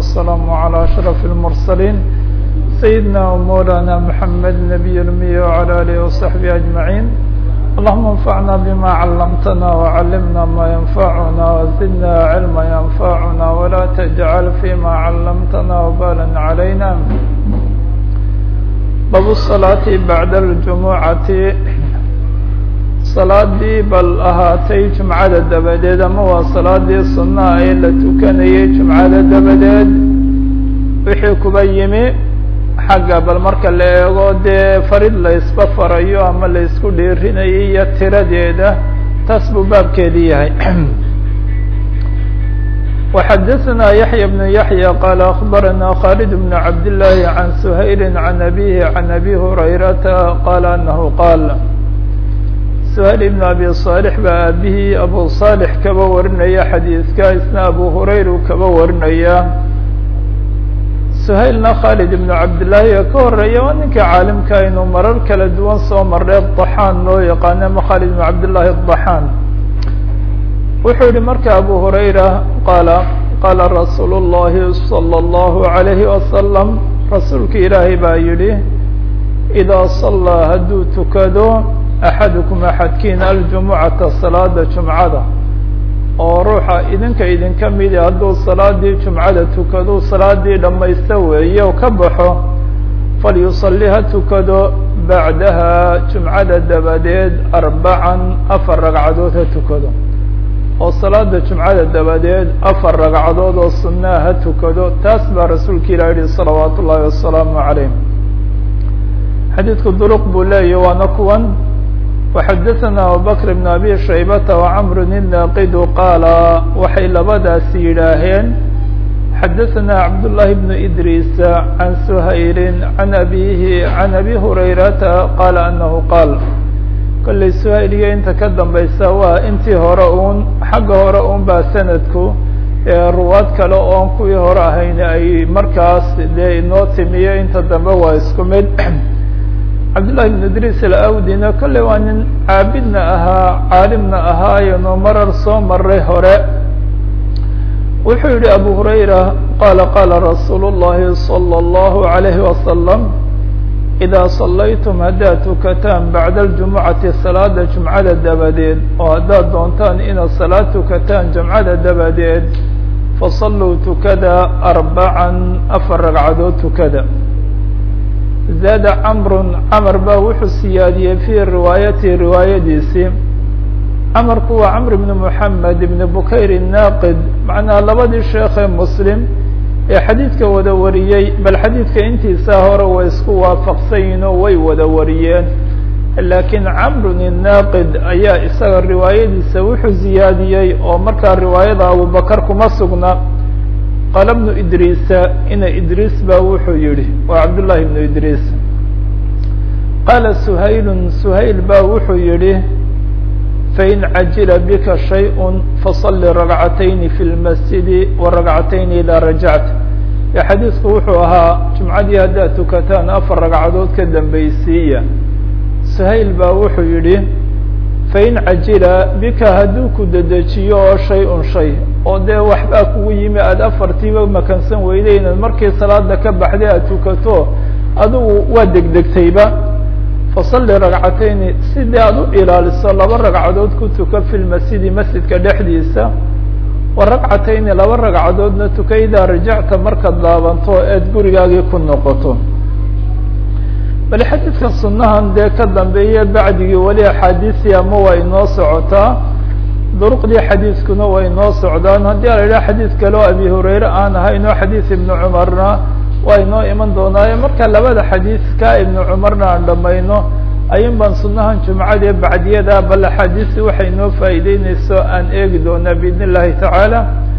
والسلام على أشرف المرسلين سيدنا ومولانا محمد نبي المي وعلى آله وصحبه أجمعين اللهم انفعنا بما علمتنا وعلمنا ما ينفعنا وزدنا علما ينفعنا ولا تجعل فيما علمتنا وبالا علينا باب الصلاة بعد الجمعة salaadii bal ahaatay jumcada dabadeed ama waa salaadii sunnaha ee la tukanayay jumcada dabadeed wixii kuba yimi xagga bal marka la eego dee farid la isba farayo ama la isku dhiirinayay iyo tiradeeda taas buu baabkeedii yahay وxadثna yaحyى بن yaحyى qال أخbarana khالد بن cabd للahi عan سhayl عan أbيه عan أbي هurayrata qال أنه qاl سhayl بن abi صاalح baa aabihii abu صاalح kaba warinaya xadiidka isna abu hurayru kaba warinaya سhaylna khالد بن cabdالlahi ka horeeya waa ninka caalimka inuu marar kala duwan soo marray ضaxaan loo yaqaano ama khالد بن cabdالlahi الضaxaan wuxuu yihi marka abu hurayra qaala qaala rasuul الlahi slى الlahu عalayhi wasalam rasuulka ilaahay baa yihi إidaa صalىa hadduu tukado axadukum axadkiina aljumucata salaada jumcada oo ruuxa idinka idinka midi hadduu salaadii jumcada tukado salaadii dhammaysta weeye oo ka baxo falyusalli ha tukado bacdaha jumcada dabadeed arbacan afar ragcadood ha tukado oo salaada jumcada dabadeed afar ragcadood oo sunaa ha tukado taas baa rasuulka ilah yihi salawaat ullaahi wasalaamu calayh xadiidku duruq buu leeyahy waana kuwan وxadثna abubكر بن abي شhaybة وcمr الناqd qaala waxay labadaasi yidhaaheen xadثna cabdاللahi بن إdrيس عan سhayl عan abihi عan abi هurayrata qaala أnahu qaal kollay shayliga inta ka dambaysa waa intii hore un xagga hore un baa sanadku ruwaad kale oon kuwii hore ahayn ay markaas dee inoo timiyo inta dambe waa isku mid cabdالlahi بن idris alawdina kolley waa nin caabidna ahaa caalimna ahaayeno marar soo maray hore wuxuu yihi abu hurayra qala qala rasuul الlahi slى الlahu عalayhi wasalam إidaa صalaytum haddaad tukataan bacda اljumucati salaada jumcada dabadeed oo haddaad doontaan inaad salaad tukataan jumcada dabadeed fasaluu tukada arbacan afar ragcadood tukada zaada camrun camar baa wuxuu siyaadiyey fii riwaayatihi riwaayadiisii camarku waa camr ibn moxamed ibn bukayr naaqid macnaha labadii sheekhe muslim ee xadiidka wada wariyey bal xadiidka intiisaa hore way isku waafaqsanyihin oo way wada wariyeen laakiin camrun inaaqid ayaa isaga riwaayadiisa wuxuu ziyaadiyey oo markaa riwaayada abubakar kuma sugna qaala bnu idriisa ina idriis baa wuxuu yihi waa cabdullahi bnu idriis qaala suhaylun suhayl baa wuxuu yihi fain cajila bika shayء faصali ragcatayni fi lmasjidi waragcatayni idaa rajacta e xadiisku wuxuu ahaa jumcadii haddaad tukataan afar ragcadood ka dambaysiiya suhayl baa wuxuu yihi fain cajila bika hadduu ku dedejiyo oo shay-un shay oo dee waxbaa kugu yimi aada afartiiba makansan weyday inaad markii salaada ka baxday aad tukato adigu waa degdegtayba fasalli ragcatayni sidii aad u ilaaliso laba ragcadood ku tuka fi lmasjidi masjidka dhexdiisa wa ragcatayni laba ragcadoodna tuka idaa rajacta markaad laabanto eed gurigaagii ku noqoto bal xadiidka sunahan dee ka dambeeye bacdigii weli axaadiisii ama waa inoo socotaa duruqdii xadiidkuna way inoo socdaan haddii ala yidhaha xadiid kale oo abi hurayre aan ahayn oo xadiid ibnu cumarna waa inoo iman doonaaye marka labada xadiidka ibnu cumarna aan dhamayno ayun baan sunahan jumcadee bacdiyada bal axaadiisi waxay inoo faa'iideyneyso aan eegi doonaa biidn illahi tacaala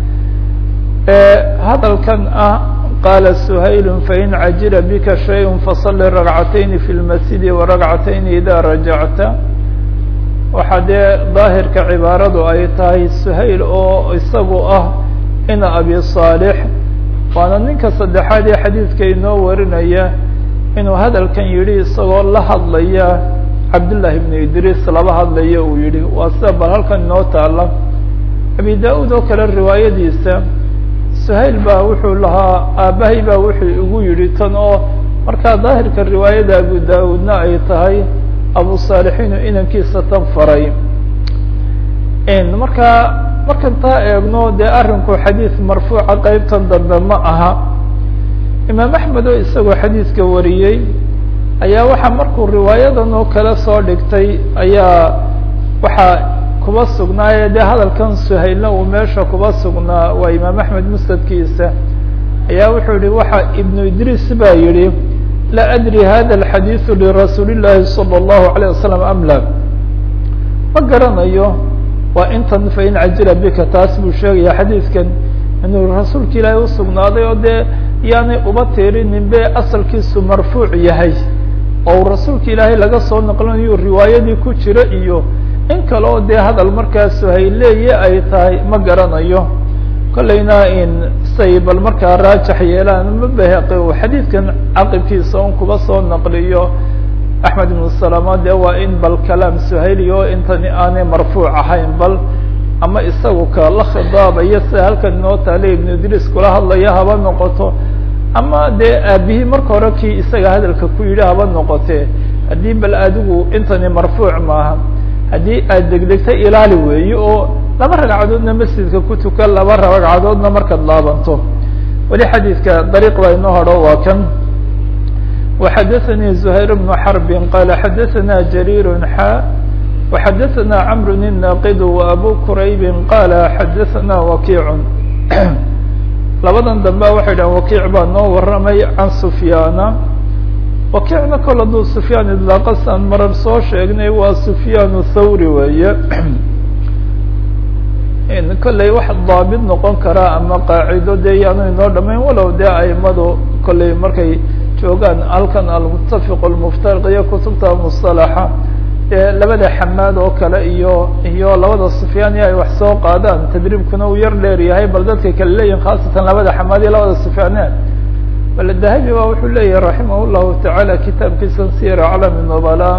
hadalkan ah qaala suhayl fain cajila bika shay faصali ragcatayni fi lmasjidi waragcatayni ida rajacta waxaa dee daahirka cibaaradu ay tahay suhayl oo isagu ah ina abi صaalix waana ninka saddexaad ee xadiidka inoo warinaya inuu hadalkan yihi isagoo la hadlaya cabdullahi bnu idriis laba hadlaya uu yihi waa sida bal halkan inoo taala abi da-uud oo kale riwaayadiisa suhayl baa wuxuu lahaa aabbahay baa wuxuu igu yidhi tan oo markaa daahirka riwaayada abu daawuudna ay tahay abu saalixiinu inankiisa tan faray markaa markan taa eegno dee arrinku xadiis marfuuca qeybtan dambe ma aha imaam axmed oo isagoo xadiiska wariyey ayaa waxaa markuu riwaayadan oo kale soo dhigtay ayaa waxaa kuba sugnaaye dee hadalkan suhaylna uu meesha kuba sugnaa waa imaam axmed musnadkiisa ayaa wuxuu yihi waxa ibnu idriis baa yihi la adri hada alxadiidu lirasuuli llahi salى اllahu alayه wasalam am la ma garanayo waa intan fain cajila bika taas buu sheegaya xadiidkan inuu rasuulka ilaahay usugnaaday oo dee yaanay uba tiirinin be asalkiisu marfuuc yahay oo uu rasuulka ilaahay laga soo naqlinayo riwaayadii ku jira iyo in kale oo dee hadal markaas hayleeye ay tahay ma garanayo kolleyna in say bal markaa raajax yeelaan ma bahaqi uu xadiidkan caqibkiisa un kuba soo naqliyo axmed ibnu salama dee waa in bal kalaam suhayli oo intani aanay marfuuc ahayn bal ama isagu ka la khidaabaya sida halkan inoo taale ibnu idriis kula hadlaya haba noqoto ama dee aabihii marka hore kii isaga hadalka ku yidhi haba noqotee haddii bal adigu intani marfuuc maaha haddii aad degdegta ilaali weeye oo laba ragcadoodna masjidka ku tukan laba ragcadoodna markaad laabanto weli xadiidka dariiq baa inoo hodho waa kan وxdثnي زهير بن حرب qال xdثna جرير xا وxdثna cمر الناqd وأbو كرayب qال xdثna وkيع labadan dambe waxay dhahen وkيع baa noo waramay عan سفyاna وkيعna kol haduu سفyاn idلاaqasan marar soo sheegnay waa سفyاn الthawrي weeye kolley wax daabit noqon karaa ama qaacido dee yaanu inoo dhamayn walow dee aimadu kolley markay joogaan halkan almutafiq almuftariq iyo kutubta musalaxa ee labada xamaad oo kale iyo iyo labada sufyaan iyo ay wax soo qaadaan tadriibkuna uu yar dheer yahay bal dadka kale leeyihin khaasatan labada xamaad iyo labada sufyaane bal dahabi ba wuxuu leeyahay raximah llahu tacaala kitaabkiisa sir aclami nubala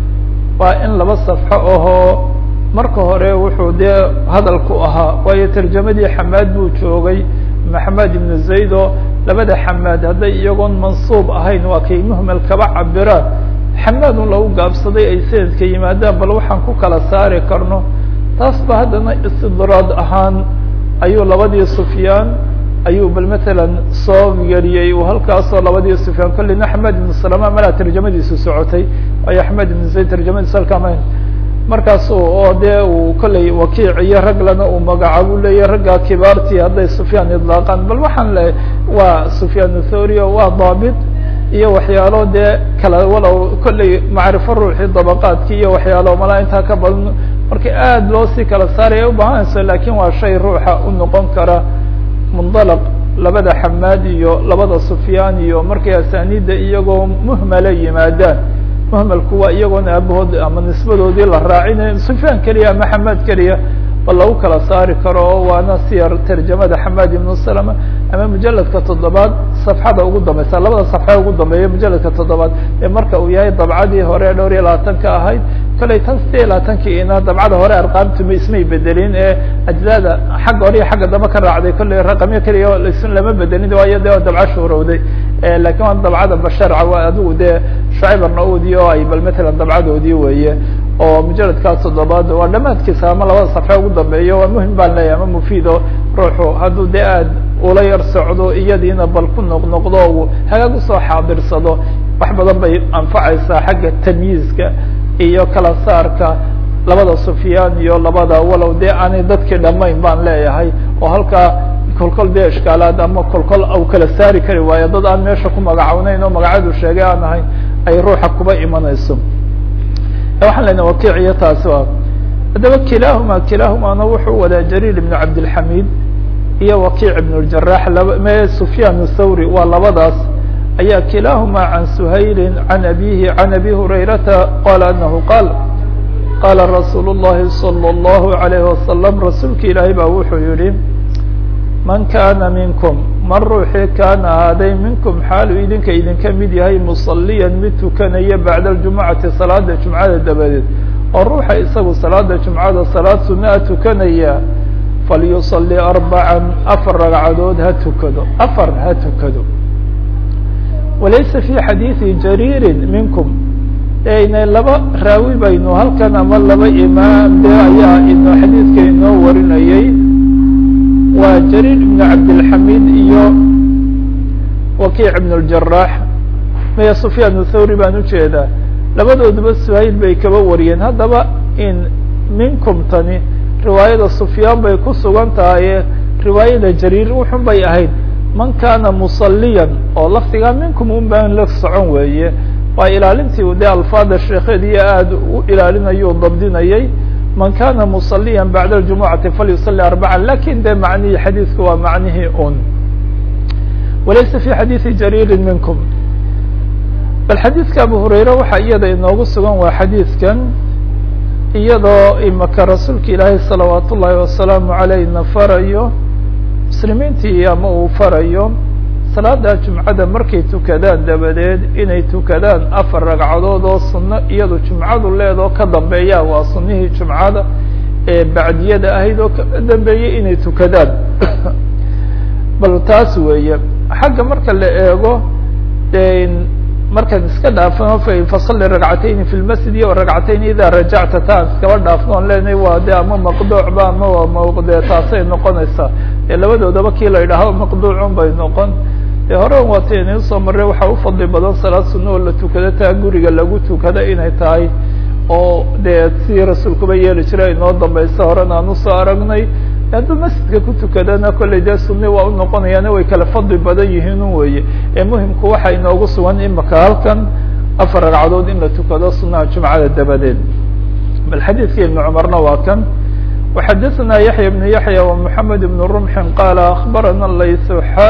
waa in laba safxo ahoo marka hore wuxuu dee hadalku ahaa waayo tarjamadii xamaad buu joogay maxamed ibnu zayd oo labada xamaad hadday iyagoon mansuub ahayn waa kay muhmel kaba cabiraan xamaadun lagu gaabsaday ay sanadka yimaadaan bal waxaan ku kala saari karno taas ba haddana istidraad ahaan ayuu labadii sufyaan ayuu bal matalan soo yariyey uu halkaasoo labadii sufyaan kollina axmed ibnu salama malaa tarjamadiisu socotay waayo axmed ibnu zayd tarjamadiisu halkaama markaasu oo dee uu kolley wakiic iyo raglana uu magacaabuu leeyahy raggaa kibaartii hadday sufyaan idlaaqaan bal waxaan le waa sufyaan thori o waa daabit iyo waxyaalo dee kala walow kolley macrifo ruuxii dabaqaadki iyo waxyaalo malaa intaa ka badan marka aad loo sii kala saaraya ubaahanayso lakin waa shay ruuxa u noqon kara mundalaq labada xamaad iyo labada sufyaan iyo markay asaaniidda iyagoo muhmala yimaadaan muhmalku waa iyagoona aabahood ama nisbadoodii la raacinayo sufyaan keliya ama xamaad keliya bal lagu kala saari karo oo waana siyar tarjamada xamaad ibnu salama ama mujaladka toddobaad safxada ugu dambeysa labada safxa ugu dambeeya mujaladka toddobaad ee marka uu yahay dabcadii hore dhowr iyo labaatanka ahayd kolley tan sideed iyo labaatankiina dabcada hore arqaamtuma ismay bedelin ee ajzada xagga hore iyo xagga dambe ka raacday kolley raqamyo keliya lama bedelin waayo de dabco shuurowday lakin waa dabcada basharca waa adigu dee shucayb arnaudi oo ay bal matalan dabcadoodii weeye oo mujaladkaas toddobaad waa dhamaadkiisa ama labada safxe ugu dambeeyo waa muhim baan leeyahy ama mufiido ruuxu hadduu dee aad ula yar socdo iyadiina bal ku noqnoqdo u hagaag usoo xaadirsado wax badan bay anfacaysaa xagga tamyiizka iyo kala saarka labada sufyaan iyo labada walow dee aanay dadkii dhamayn baan leeyahay oo halkaa kolkol dee ishkaalaad ama kolkol au kala saari kari waayo dad aan meesha ku magacawneyn oo magacadu sheegay aan ahayn ay ruuxa kuba imanayso waxaan lena wakiic iyo taasi a haddaba kilaahuma kilaahumaana wuxuu wadaa jariir ibnu cabdilxamid iyo wakiic ibn اljarax laba me sufyaan thawri waa labadaas ayaa kilaahuma can suhayli can abihi can abi hurayrata qala anahu qaal qaala rasuul الlahi salى الlahu عalayh wasalam rasuulka ilaahay baa wuxuu yihi man kana minkum man ruuxii kaana ahaaday minkum xaalu idinka idinka mid yahay musaliyan mid tukanaya bacda ljumucati salaada jumcada dabadeed oo ruuxa isagu salaada jumcada salaad sunaa tukanaya falyuصلi arbaca afar ragcadood ha tukado afar ha tukado walaysa fi xadiiثi jariiri minkum ina laba raawi baynu halkan ama laba imaam de ayaa ino xadiidka inoo warinayay waa jariir ibn cabdilxamid iyo wakiic ibn اljarax maya sufyaan thawri baan ujeedaa labadooduba suhayl bay kaba wariyeen haddaba in minkum tani riwaayada sufyaan bay ku sugan tahay riwaayada jariir wuxun bay ahayd man kana musaliyan oo lafdigaa minkum un baan la socon weeye waa ilaalintii dee alfaada sheekheediyo aada u ilaalinayo dabdinayay man kana musaliya bacda اljumucati falyusali arbaca lakin de macnihii xadiidku waa macnihii un walaysa fi xadiiثi jariiri minkum bal xadiidka abu hurayre waxaa iyada inoogu sugan waa xadiidkan iyadoo imaka rasuulka ilaahay salawaat ullaahi wasalaamu alayhna farayo muslimiintii ama uu farayo salaada jumcada markay tukadaan dabadeed inay tukadaan afar ragcadood oo sunno iyadu jumcadu leedoo ka dambeeya waa sunnihii jumcada ee bacdiyada ahayd oo ka dambeeyey inay tukadaan bal taas weeye xagga marka la eego markaan iska dhaafno fasali ragcatayni fi lmasjid iyo ragcatayn ida rajacta taan iskaba dhaafno on leenahay waa de ama maqduucba ama waa mde taasay noqonaysaa ee labadoodaba kii la yidhaaho maqduucun bay noqon de hore waatayna usoo marray waxaa ufadli badan salaad sunna oo la tukado taa guriga lagu tukado inay tahay oo dee sidii rasuulkuba yeeli jiray inoo dambaysa horena aan usoo aragnay hadduu masjidka ku tukadana kollay dee sunni waa u noqonayaana way kala fadli badan yihiin un weeye ee muhimku waxaa inoogu sugan imaka halkan afar ragcadood in la tukado sunaha jumcada dabadeed bal xadiidka ibn cumarna waa kan وxadثna yaحya بن yaحya ومحamed بن رمح qال أخbarana layث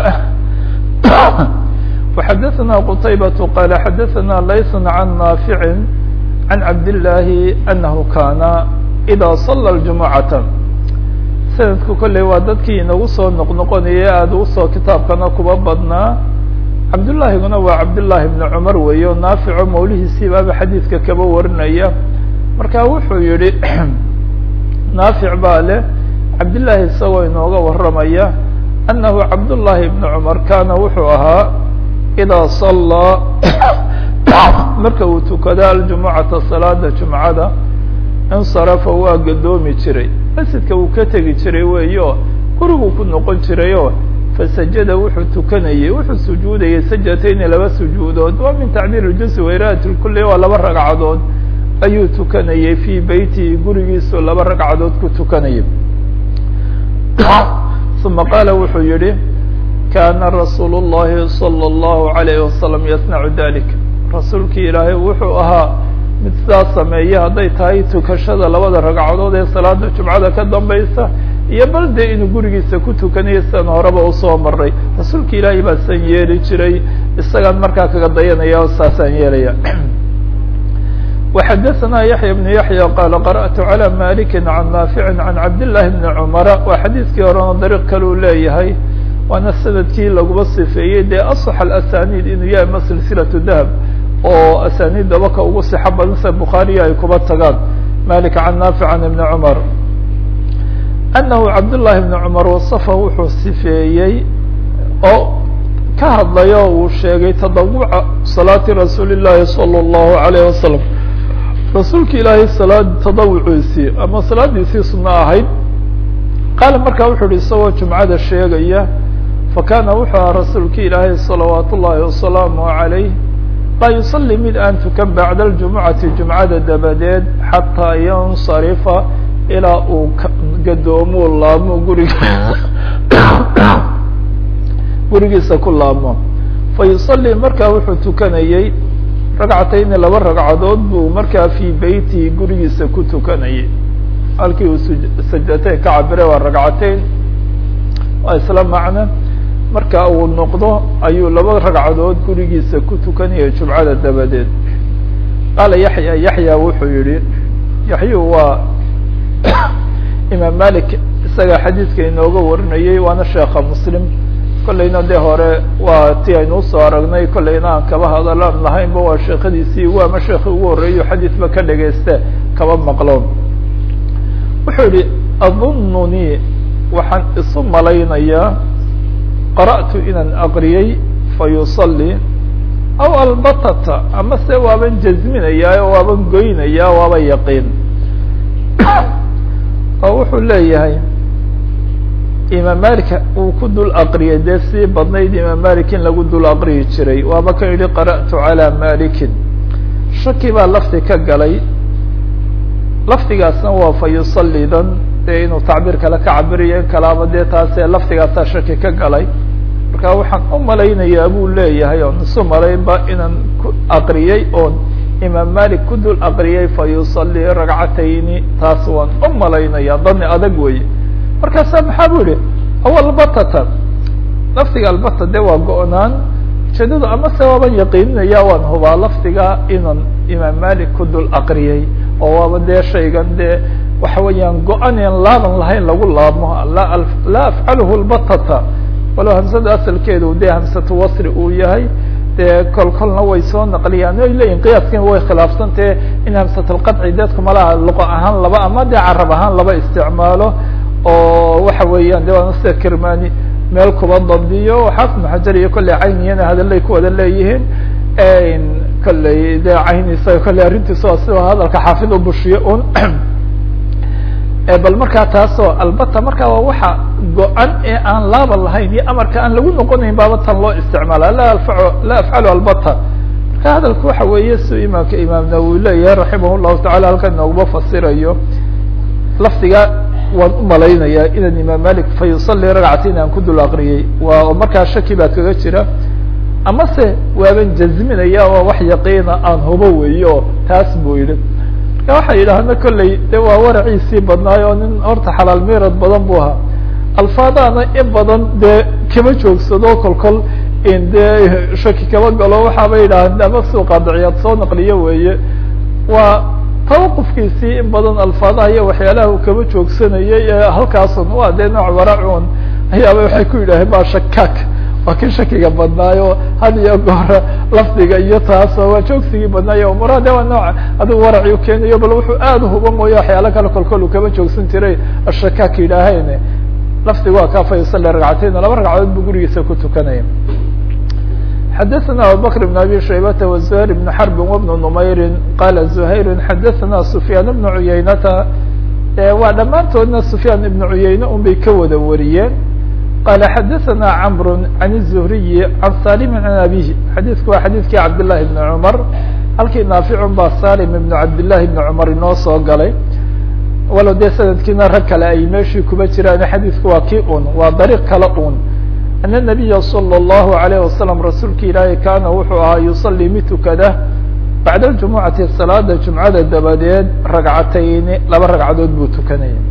وxadثna qتayبة qال xadثna layث عن ناaفع عن cabd اللahi أنه kana إdا صلى الجuمعaة sanadku kolley waa dadkii inagu soo noqnoqonayay aada usoo kitaabkana kuba badnaa cabdullaahiguna waa cabdullaahi bni cumar weeye o naafico mawlihiisiibaaba xadiidka kaba warinaya marka wuxuu yihi naafic baa leh cabdillaahi isagoo inooga warramaya annahu cabdullaahi bni cumar kaana wuxuu ahaa idaa sallaa marka uu tukado aljumucata salaada jumcada insarafa waa gadoomi jiray masjidka uu ka tegi jiray weeyo guriguu ku noqon jirayoo fasajada wuxuu tukanayay wuxuu sujuudayay sajatayni laba sujuudood waa min tacbiir اljuزi wairaat lkuli waa laba ragcadood ayuu tukanayay fii beyti gurigiisu laba ragcadood ku tukanayay uma qaala wuxuu yihi kana rasuul الlahi salى الlahu عalayه wasalam yasnacu dalik rasuulkii ilaahay wuxuu ahaa mid sidaas sameeya hadday tahay tukashada labada ragcadood ee salaada jumcada ka dambaysa iyo bal dee inuu gurigiisa ku tukanayo sidan horeba usoo maray rasuulka ilaahay baa san yeeli jiray isagaan markaa kaga dayanaya o saasaan yeelaya وxadثna yaحya بن yaحya qala qarأtu عalى maliki can naafici can cabdالlahi bni cumara waa xadiidkii horena dariiq kale u leeyahay waana sanadkii laguba sifeeyey dee aصx asanid inuu yahay ma silsilaة dahab oo asaniidaba ka ugu sixo badan sida bukhaariya ay kuba tagaan malik can naafic can ibni cumar anahu cabdullahi bni cumar wasafa wuxuu sifeeyey oo ka hadlay oo uu sheegay tadawuca salaati rasuuli llahi salى اllahu alayh wasalam rasuulka ilaahay salaad tadawuciisii ama salaadiisii sunno ahayd qaala markaa wuxuu uhi isagoo jumcada sheegaya fakana wuxuu aha rasuulka ilaahay salawaat ullahi wasalaamu عalayh laa yusalli mid aan tukan bacda aljumucati jumcada dabadeed xataa yansarifa ilaa uu gadoomuu laabmo guriga gurigiisa ku laabmo fa yusalli markaa wuxuu tukanayey ragcatayni laba ragcadood buu markaa fii beytihi gurigiisa ku tukanayay halkii uu sajdateyn ka cabire waa ragcateyn waa isla macno marka uu noqdo ayuu laba ragcadood gurigiisa ku tukanayay jumcada dabadeed qaala yaxya yaxya wuxuu yihi yaxyu waa imaam malik isaga xadiidka inooga warinayay waana sheekha muslim kollayna dee hore waa ti aynu usoo aragnay kollayna aan kaba hadalaan lahaynba waa sheekadiisii waama sheekhi ugu horreeyo xadiidba ka dhagayste kaba maqlo wuxuu yihi adununii waxaan isu malaynayaa qara'tu inaan aqriyey fayusalli aw albatata ama se waaban jazminayaa oo waaban goynayaa waaba yaqiin oo wuxuu leeyahay imaam malik uu ku dul aqriyay dee sii badnayd imaam malik in lagu dul aqriyi jiray waaba kan yihi qara'tu calى malikin shaki baa lafdi ka galay lafdigaasna waa fa yusalidan dee inuu tacbiir kale ka cabiriyo in kalaaba dee taasee lafdigaasaa shaki ka galay marka waxaan u malaynayaa buu leeyahay oon isu malaynba inaan ku aqriyey oon imaam malik ku dul aqriyay fa yusalii ragcatayni taas waan u malaynaya dani adag weeye markaasa maxaa bu yihi aw albatata lafdiga albata de waa go-naan ujeedadu ama se waaban yaqiininaya waan hubaa lafdiga inaan imaam malik ku dul aqriyay oo waaba dee shaygan dee waxa weeyaan go-an aan laaban lahayn lagu laabmo laa afcaluhu lbatata walow hamsada asalkeedu dee hamsatu wasri uu yahay dee kol kolna way soo naqliyaan ay leeyihin qiyaaskiina way khilaafsantahe in hamsatulqadci dadku malaha luqa ahaan laba ama dee carab ahaan laba isticmaalo oo waxa weeyaan de waana sida kirmani meel kuba dabdiyo xaafid maxajar iyo kolley cayniyana hadalay ku wada leeyihiin kolley de caynisa kolley arrintiisa waa sida hadalka xaafid u bushiyo un bal markaa taasoo albata markaa waa waxa go-an ee aan laaban lahayn iyo amarka aan lagu noqonayn baaba tan loo isticmaala la alfa la afcalu albata marka hadalku waxa weeye si imaamka imaam nawowi leeyahay raximah llahu tacala halkan nooguma fasirayo lafdiga waan u malaynayaa inaan imaam malik fa yusalii ragcatin aan ku dul aqriyey waa markaa shaki baa kaga jira ama se waaban jazminaya oo wax yaqiina aan hubo weeye oo taas buu yidhi marka waxay yidhaahna kolley de waa waraciisii badnaay oo nin horta xalaal meerad badan bu ahaa alfaadaana in badan dee kama joogsado kol kol in dee shaki kama galo waxaaba yidhaahda ama suuqa diciyaad soo naqliyo weeye waa tawaqufkiisii in badan alfaadaha iyo waxyaalaha uu kama joogsanayay ee halkaasun waa dee nooc waracun ayaaba waxay ku yidhaaheen ba shakaak waa kii shakiga badnaayo had iyo goora lafdiga iyo taaso waa joogsigii badnaayo umuraha de waa nooc adigu waraci u keenayo bal wuxuu aada uhuba mooye waxyaala kale kolkol uu kama joogsan jiray ashakaak yidhaaheen lafdiga waa kaa fa yusali ragcateyn laba ragcadood buu gurigiisa ku tukanaya xadaثna abubakr بn abi shaybata وزuhayr بn xrb وبn نmayri qala زuhayr xadaثna sufyaan بn cuyaynata waa dhammaantoodna sufyaan ibn cuyayne un bay ka wada wariyeen qala xadaثna cmr عan الزhriyi عan salim عan abihi xadiidku waa xadiidkii cabdالlahi بn cmar halkii naaficun baa salim ibn cabdالlahi بn cmar inoo soo galay walow dee sanadkiina rag kale ay meeshii kuba jiraan xadiidku waa kii un waa dariiq kale un an الnabiya slى الlahu عalيه wasalam rasuulka ilaahi kaana wuxuu ahaa yusalii mid tukada bacda اljumucati salaada jumcada dabadeed ragcatayni laba ragcadood buu tukanaya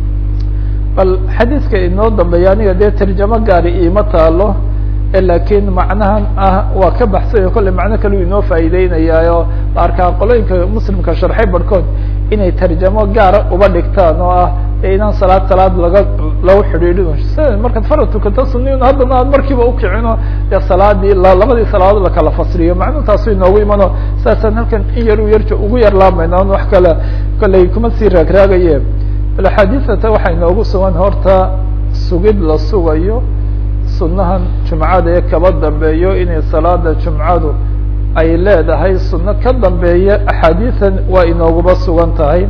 bal xadiidka inoo dambeeya aniga dee tarjamo gaari iima taalo lakiin macnahan ah waa ka baxsanya kolley macno kale u inoo faa'iideynayaayo arkaa qolooyinka muslimka sharxay barhkood inay tarjamo gaara uba dhigtaan oo ah inaan salaad salaad laga lagu xidhiidhin sida markaad farad tukato suniin haddana aad markiiba ukicino dee salaadii labadii salaadood lakala fasriyo macnu taasu inoogu imano saasaan halkan in yar u yar ugu yar laamayna on wax kale kolley kuma sii raagraagaye bal axaadiisata waxaa inoogu sugan horta sugid la sugayo sunahan jumcada ee kaba dambeeyo inay salaada jumcadu ay leedahay suno ka dambeeya axaadiisan waa inooguma sugan tahay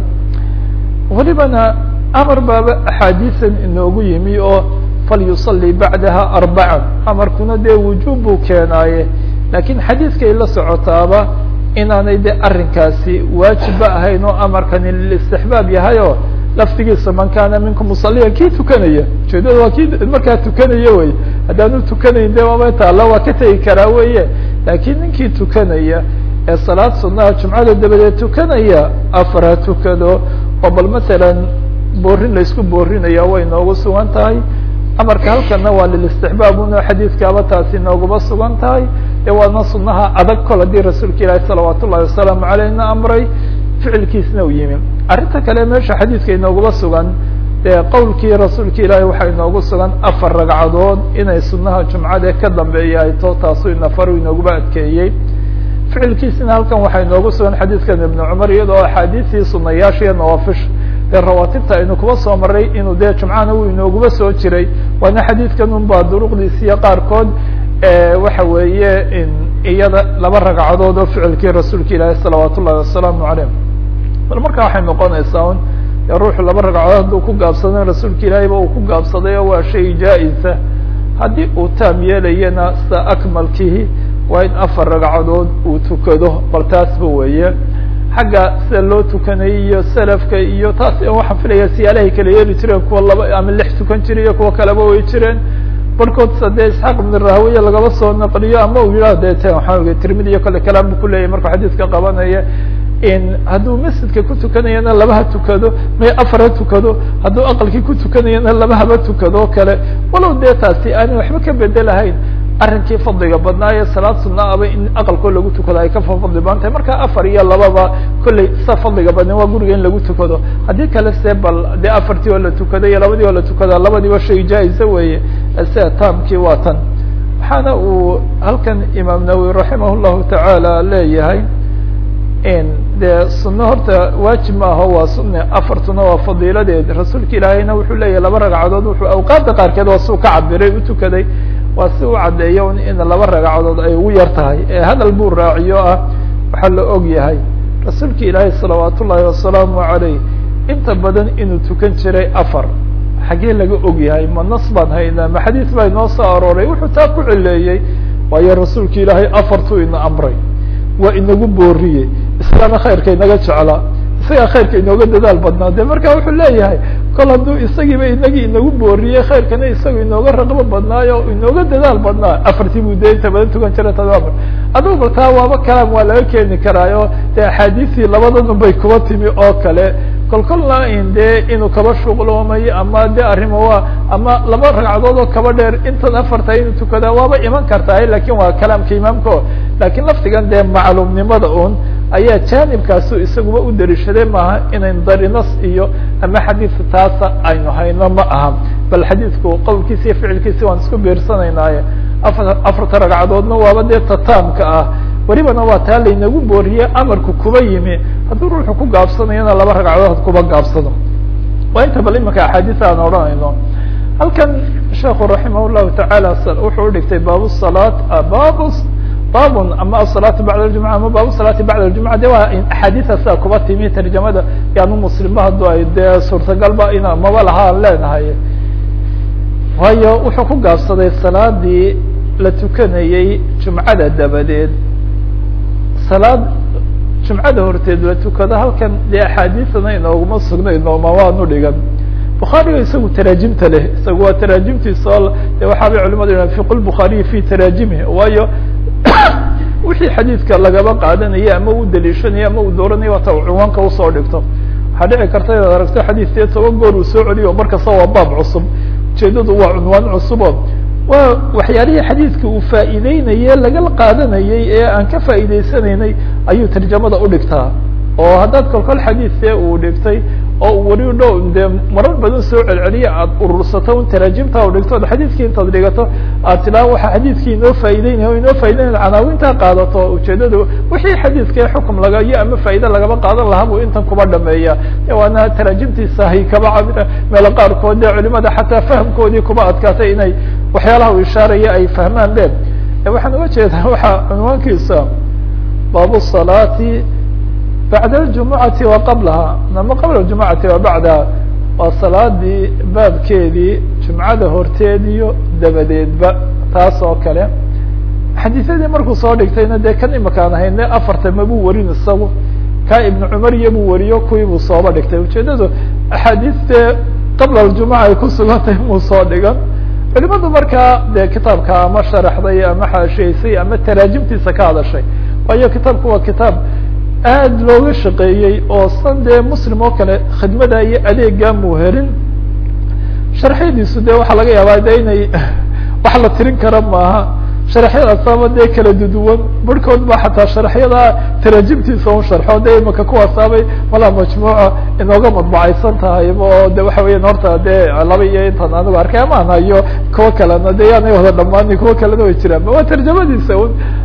welibana amar baaba axaadiisan inoogu yimi oo falyusalii bacdaha arbacan amarkuna dee wujuub buu keenaaye lakiin xadiidkay la socotaaba inaanay de arrinkaasi waajibba ahayn oo amarkani lilistixbaab yahay oo laftigiisa man kana minkum musaliya kii tukanaya ujeedada waa kii markaa tukanaya wey haddaanu tukanayn de waaba taalla waa ka tegi karaa weye laakiin ninkii tukanaya ee salaad sunaha jumcada dabadeed tukanaya afar ha tukado oo bal masalan boorin laysku boorinaya way noogu sugan tahay amarka halkana waa lilistixbaab uno xadiidkaaba taasi nooguma sugan tahay ee waana sunaha adag kol haddii rasuulka ilaahi salawaat ullahi wasalaamu aleyhna amray ficilkiisna u yimi arrinta kale meesha xadiidka inooguma sugan dee qowlkii rasuulka ilaahi waxaa inoogu sugan afar ragcadood inay sunaha jumcada ka dambeeya ay to taasu inafaru inooguma adkeeyey ficilkiisina halkan waxaa inoogu sugan xadiidkan ibnu cumar iyadoo axaadiistii sunayaasha iyo nawaafish dee rawaatibta aynu kuba soo maray inuu dee jumcana uu inooguba soo jiray waana xadiidkan un baa duruqdiisiyo qaarkood waxa weeye iyada laba ragcadood oo ficilkii rasuulka ilaahi salawaat ullahi wasalaamu calayh bal marka waxay noqonaysaa un ruuxu laba ragcadood hadduu ku gaabsaday rasuulka ilaahiba uu ku gaabsaday oo waa shay jaa-isa haddii uu taam yeelayana sida akmalkihi waa in afar ragcadood uu tukado bal taasba weeye xagga sida loo tukanayay iyo salafka iyo taas waxaan filaya siyaalahay kala yeeli jireen kuwa laba ama lix tukan jira iyo kuwa kaleba way jireen barkood sa dee isxaaq ibn rahawiya lagaba soo naqliyo ama uu yidhah de t waxaa oge tirmidi iyo kale kalaam bu kuleyahy markuu xadiiska qabanaya in hadduu masjidka ku tukanayana laba ha tukado may afar ha tukado hadduu aqalkii ku tukanayana laba haba tukado kale walow dee taasi aanay waxba ka bedelahayn arrinkii fadliga badnaa ee salaad sunna aba in aqalkoo lagu tukado ay ka fadli badan tahay marka afar iyo lababa kolley sa fadliga badna waa guriga in lagu tukado haddii kale se bal dee afartii oo la tukado iyo labadii oo la tukada labadiiba shay jaa-isa weeye sida taamkii waa tan waxaana uu halkan imaam nawowi raximah llahu tacaala leeyahay dee sunno horta waajib ma aho waa sunne afartuna waa fadiiladeed rasuulka ilaahayna wuxuu leeyahay laba ragcadood wuxuu awqaadda qaarkeed waa siu ka cabiray u tukaday waa si u caddeeyo in laba ragcadood ay ugu yar tahay ee hadal buu raaciyo ah waxaa la og yahay rasuulka ilaahay salawaat ullaahi wasalaamu calayh inta badan inuu tukan jiray afar xaggee laga og yahay ma nas baan haynaa ma xadiis baa inoo soo arooray wuxuu taa ku cileeyey waayo rasuulka ilaahay afartuu ina amray waa inagu booriyey islaana khayrka inaga jeclaa isagaa khayrka inooga dadaal badnaa de marka wuxuu leeyahay kol hadduu isagiiba inagii inagu booriyey khayrkana isaga inooga raqbo badnaayo inooga dadaal badnaa afartii buu de inta badan tukan jira tadaamar adugu bal taa waaba kalaam waa laga keeni karaayo de axaadiistii labadanun bay kuba timi oo kale kol kolna in de inuu kaba shuqloomayo ama de arrimo waa ama laba ragcadood oo kaba dheer intan afarta inuu tukadaa waaba iman kartaa lakin waa kalaamka imaamka lakin laftigan dee macluumnimada un ayaa jaanibkaasu isaguba u dariishaday maaha inayn darinas iyo ama xadiidka taasa aynu hayno ma aha bal xadiidku qowlkiisa iyo ficilkiisa waan isku biirsanaynaye afar afarta ragcadoodna waaba dee tataamka ah welibana waa taa laynagu booriye amarku kuba yimi hadduu ruuxu ku gaabsanayana laba ragcadood kuba gaabsado waa inta bal imanka axaadiisa aan odhanayno halkan sheekhu raximah llahu tacaala wuxuu udhigtay baabu salaat babu babun ama asalaatu bacda aljumca ama baabu salaati bacda aljumca de waa axaadiisa sidaa kuba timi tarjamada yaanu muslimba hadduu ay dee suurtagalba ina maba lahaan leenahay waayo wuxuu ku gaabsaday salaadii la tukanayey jumcada dabadeed salaad jumcada horteed la tukado halkan dee axaadiisana inooguma sugnayno ma waanu dhigan bukhaariga isagu taraajimta leh isagu waa taraajimtiisa oo de waxaabay culimadu yidhahan fiqu lbukhaariyi fi taraajimihi waayo wixii xadiidka lagaba qaadanaya ama u daliishanaya ama uu dooranaya waata cinwaanka usoo dhigto waxaa dhici karta inaad aragto xadiidkee toban goor uu soo celiyo markasta waa baab cusub ujeedadu waa cunwaan cusubo waa waxyaalihii xadiidka uu faa'iideynaye laga qaadanayey ee aan ka faa'iideysanaynay ayuu tarjamada udhigtaa oo haddaad kolkol xadiidkee uu dhigtay oo uu weli dhow dee marar badan soo celceliya aad urursato un taraajimta u dhigto od xadiidkii intaad dhigato aad tilaa waxa xadiidkii inoo faa'ideynaya o inoo faa'ideynaya canaawintaa qaadato ujeedadu wixii xadiidkee xukum laga iyo ama faa'ide lagaba qaadan lahaa buu intan kuba dhameeya waana taraajimtiisa hay kaba cabira meelo qaarkood dee culimada xataa fahamkoodii kuba adkaatay inay waxyaalaha uu ishaaraya ay fahmaan be waxaan uga jeedaa waxaa cunwaankiisa baabu salaati bacd اljumucati wa qablaha ama qabla اjumucati wa bacdaha waa salaadii baabkeedii jumcada horteed iyo dabadeedba taas oo kale xadiisyadii markuu soo dhigtayna dee kan imakaan hayne afarta mabuu warin isagu ka ibnu cumar iyo buu wariyo kuwii buu sooba dhigtay ujeedadu axaadiiste qabla aljumuca ay ku sugantahay muu soo dhigan culimadu markaa dee kitaabka ama sharaxday ama xaashiyeysay ama taraajimtiisa ka hadashay waayo kitaabku waa kitaab aad looga shaqeeyey oo san dee muslim oo kale khidmada iyo adeega muu helin sharxyadiisu de waxaa laga yaabaa de inay wax la tirin kara maaha sharaxyadaasaba dee kala duduwan barhkood ba xataa sharaxyada taraajimtiisa un sharxo de imaka kuwaasaabay malaa majmuuca inooga madbacaysan tahay oo de waxa weyan horta dee laba iyo intan anigu arkay amaan hayo kuwa kalena de yaanay wada dhamaanin kuwa kalena way jiraan waa tarjamadiisa un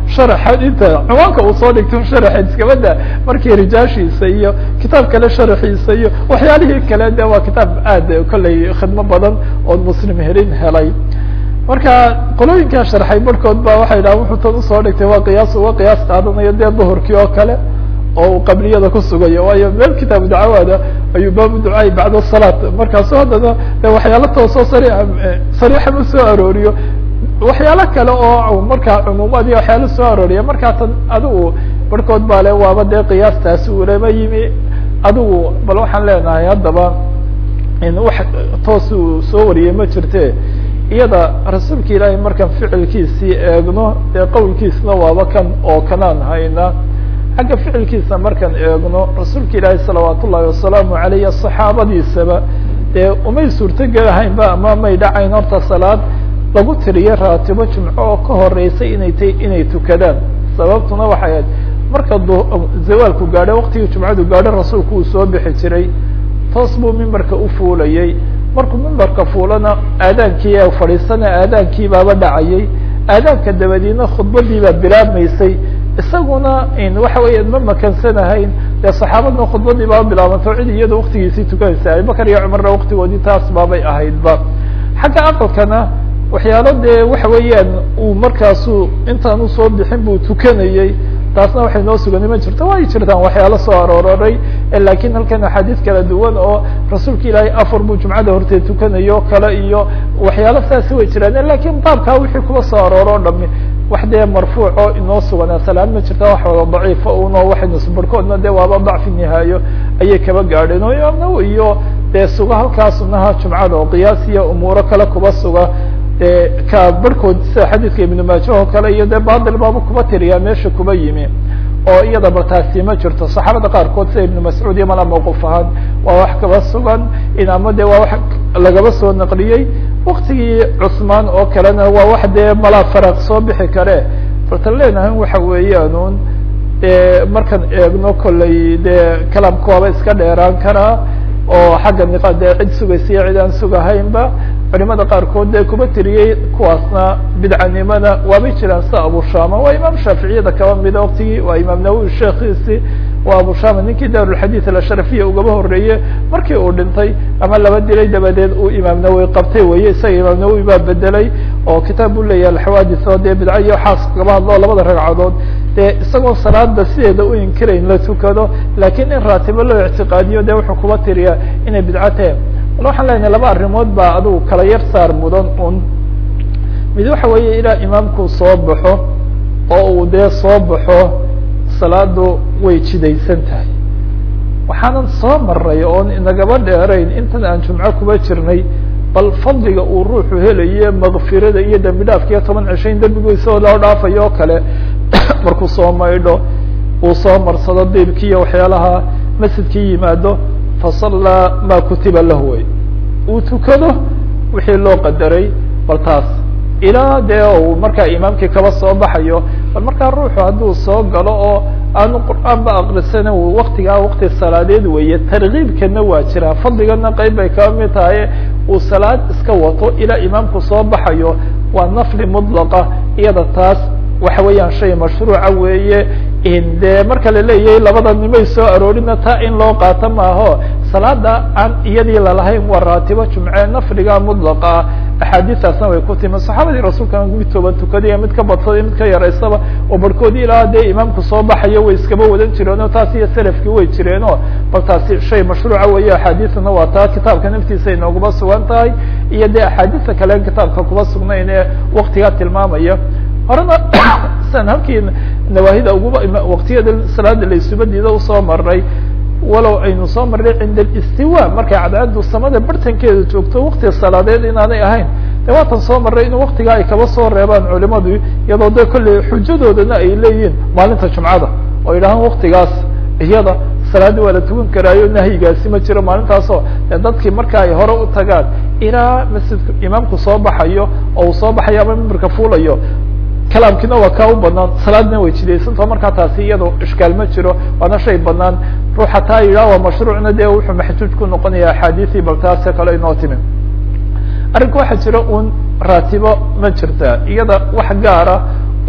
sharaxa inta ciwaanka uu soo dhigto sharaxeed iskabada markii rijaashiisa iyo kitaab kale sharaxiisa iyo waxyaalihii kale de waa kitaab aad kolley khidmo badan ood muslim helin helay marka qolooyinkaa sharxay barhkood ba waxay dhahan wuxuu tan usoo dhigtay waa qiyaas uga qiyaas qaadanayo dee duhurkii oo kale oo uu qabliyada ku sugayo waayo meel kitaabu dacawaada ayuu baabu ducaai bacda salaat markaasu haddana de waxyaalo toosoo sariixa sariixa ma soo arooriyo waxyaalo kale oo markaa cumuumaad iyo waxyaalo soo arooriya markaa tan adigu barhkood baa le waaba dee qiyaastaasi ulama yimi adigu bal waxaan leenahay haddaba in wax toos uu soo wariyey ma jirte iyada rasuulka ilaahay markaan ficilkiisii eegno dee qowlkiisna waaba kan oo kanaan hayna xagga ficilkiisa markaan eegno rasuulka ilaahay salawaat ullahi wasalaamu aleyh saxaabadiisaba dee umay suurtogelahaynba ama may dhacayn horta salaad lagu tiriyo raatibo jumco oo ka horeysay inay t inay tukadaan sababtuna waxay ahayd marka zawaalku gaadho waktigii jumcadu gaadho rasuulku uu soo bixi jiray toos buu mimbarka ufuulayey markuu mimbarka fuulana aadaankii fadhiisana aadaankii baaba dhacayay aadaanka dabadiina khudbadii baa bilaabmaysay isaguna waxa weya ma makansanahayn dee saxaabadna khudbadii baaba bilaabanto cid iyada waktigiisii tukanaysa abibakar iyo cumarna waktigoodii taas baabay ahaydba xagga aqalkana waxyaalo dee waxa weeyaan uu markaasu intaan usoo bixin buu tukanayey taasna waxay noo suganay ma jirto way jirtaan waxyaalo soo arooray lakin halkan axaadiis kala duwan oo rasuulka ilaahay afar buu jumcada horteed tukanayo kale iyo waxyaalo saasi way jiraan lakin baabkaa wixii kuba soo arooro o dhami wax dee marfuuco inoo suganaa salaan ma jirta wax wada daciifa uno waxaynu barhkoodna de waaba dacfi nihaayo ayay kaba gaadheen oo imaam nawowi iyo dee suga halkaa sunaha jumcada oo qiyaas iyo umuuro kale kuba suga de ka barhkood sida xadiidka ibnu maaja oo kale iyo dee batil baaba kuba tiriyaa meesha kuba yimi oo iyada bartaasi ma jirto saxaabada qaarkood sida ibnu mascuud iyo mala mawquf ahaan waa wax kaba sugan in ama de waa wax lagaba soo naqliyey waktigii cusmaan oo kalena waa wax dee mala faraq soo bixi kare bartan leenahay waxa weeyaan de markaan eegno kolley dee kalaamka waaba iska dheeraan karaa oo xagga niqa dee cid sugaysa iyo cid aan sugahaynba culimada qaarkood dee kuba tiriyey kuwaasna bidcanimada waabay jiraan sida abushama waa imaam shaaficiyada kaba mida waktigii waa imaam nawowi sheekiisi waa abushama ninkii daarulxadiid alashrafiya ugaba horeeye markii uu dhintay ama laba dilay dabadeed uu imaam nawowi qabtay weye isaga imaam nawowi baa bedelay oo kitaab u leeyahay alxawaadis oo dee bidca iyo xaas kaba hadlo labada ragcadood dee isagoo salaada sideeda u inkirayn la tukado lakin in raatibo loo ictiqaadiyo de wuxuu kuba tiriyaa inay bidco tahe bal waxaan leenahay laba arrimood baa adigu kala yar saar mudan un mid waxa weeye ilaa imaamku soo baxo oo uu dee soo baxo salaadu way jidaysan tahay waxaanan soo maray oon inagaba dheerayn intan aan jumco kuba jirnay bal fadliga uu ruuxu helaye makfirada iyo dembi dhaafka iyo toban cisho in dembigiisa loo dhaafayo oo kale markuu soo maydho uu soo marsado diibki iyo waxyaalaha masjidkii yimaado fasallaa ma kutiba lahu wey uu tukado wixii loo qadaray bal taas ilaa dee uu markaa imaamkii kaba soo baxayo bal markaa ruuxu hadduu soo galo oo aanu qur'aan ba akrisana waktigaa wakti salaadeed weeye tarkiibkana waa jiraa fadligana qeyb bay kaba mid tahay uu salaad iska wato ilaa imaamku soo baxayo waa nafli mudlaqa iyada taas waxa weeyaan shay mashruuca weeye de marka la leeyahay labada nimay soo aroorina taa in loo qaato maaho salaada aan iyadii lalahayn waa raatibo jumce nafliga mudlaqa ah axaadiistaasna way ku timi saxaabadii rasuulka mid toban tukadiya mid ka badsaday mid ka yaraysaba oo barhkoodii ilaa dee imaamku soo baxayo way iskaba wadan jireen oo taas iyo selafkii way jireeno bal taasi shay mashruuca weeye axaadiisna waa taa kitaabka naftiisa inooguma sugan tahay iyo dee axaadiista kale kitaabka kuma sugnayn ee waktigaa tilmaamaya horena san halkii nawaahida uguba waktiyada salaada laysubadiida usoo maray walow aynu soo marnay cinda alistiwa markay cadceedu samada bartankeeda joogto wakti salaadeed inaanay ahayn de waatan soo marray in waktigaa ay kaba soo reebaan culimadu iyadoo de kolley xujadoodana ay leeyihiin maalinta jumcada oo yidhahaan waktigaas iyada salaadii waa la tukan karaayo nahyigaasi ma jiro maalintaasoo de dadkii marka ay hore u tagaan ilaa masjidku imaamku soo baxayo oo uu soo baxayo ama mimbarka fuulayo kalaamkiina waa kaa u banaan salaadna way jidaysantao markaa taasi iyado ishkaal ma jiro waana shay banaan ruuxa taa yidhah waa mashruucna dee wuxuu maxjuuj ku noqonaya axaadiisii bal taase kale inoo timi arrinka waxaa jira un raatibo ma jirta iyada wax gaara oo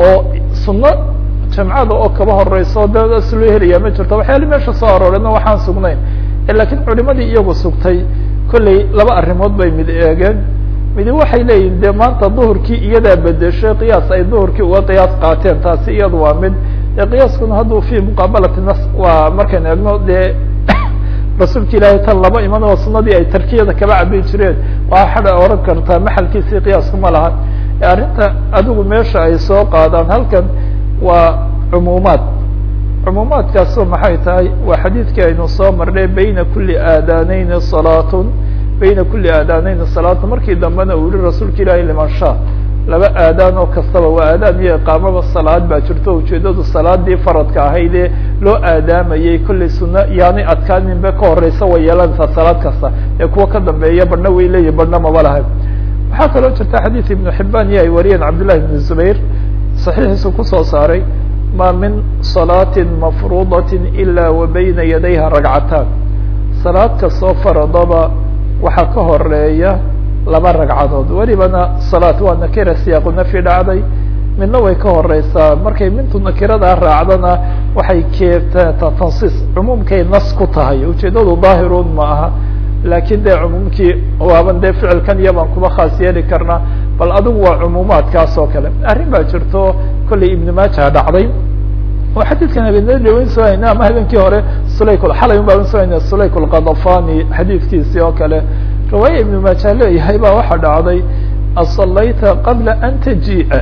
sunno jamcada oo kaba horeyso de loo helaya ma jirto waxyaali meesha soo aroorena waxaan sugnayn lakiin culimadii iyagu sugtay kolley laba arrimood bay mid eegeen midi waxay leeyihin de maanta duhurkii iyadaa bedeshay qiyaas ay duhurkii uga qiyaas qaateen taasi iyadu waa mid de qiyaaskuna hadduu fi muqaabalati nas waa markaynu eegno dee rasuulka ilaahay tan laba iman oo sunadii ay tarkiyada kaba cabin jireen waa xada oran kartaa maxalkiisii qiyaasku ma laha arrinta adigu meesha ay soo qaadaan halkan waa cumuumaad cumuumaadkaaso maxay tahay waa xadiidkii aynu soo marnay bayna kuli aadaaneyni salaatun bayna kuli aadaaneyni salaatun markii dambena uu yihi rasuulka ilaahay liman sha laba aadaan oo kastaba waa aadaan iyo iqaamaba salaad baa jirto ujeedadu salaadii faradka ahaydee loo aadaamayay kollay sunno yaanay adkaaninba ka horeysa way yeelanaysaa salaad kasta ee kuwa ka dambeeya badhna way leeyihin badhna maba lahay waxaa kaloo jirta xadiid ibnu xibaan iyo ay wariyeen cabdillahi ibn zubayr saxiixiisu kusoo saaray ma min salaatin mafruudatin ila wa bayna yadayha ragcataan salaad kastoo faradaba waxaa ka horeeya laba ragcadood welibana salaat waa nakira siyaaqu nafyi dhacday midna way ka horeysaa markay mintu nakiradaa raacdana waxay keetaa tansiis cumuumkay nas ku tahay ujeedadu daahirun ma aha laakiin dee cumuumkii waaban dee ficilkan iyo baan kuba khaas yeeli karnaa bal adigu waa cumuumaadkaas oo kale arrin baa jirto kollay ibnu maaja dhacday oo xadiidkan habeenadaweyn soo hayna ama habeenkii hore sulayk xalay un baan soo hayna sulayk lqadafani xadiidkiisii oo kale riwaaya ibnu maaja leeyahay baa waxaa dhacday asalayta qabla an tajii'a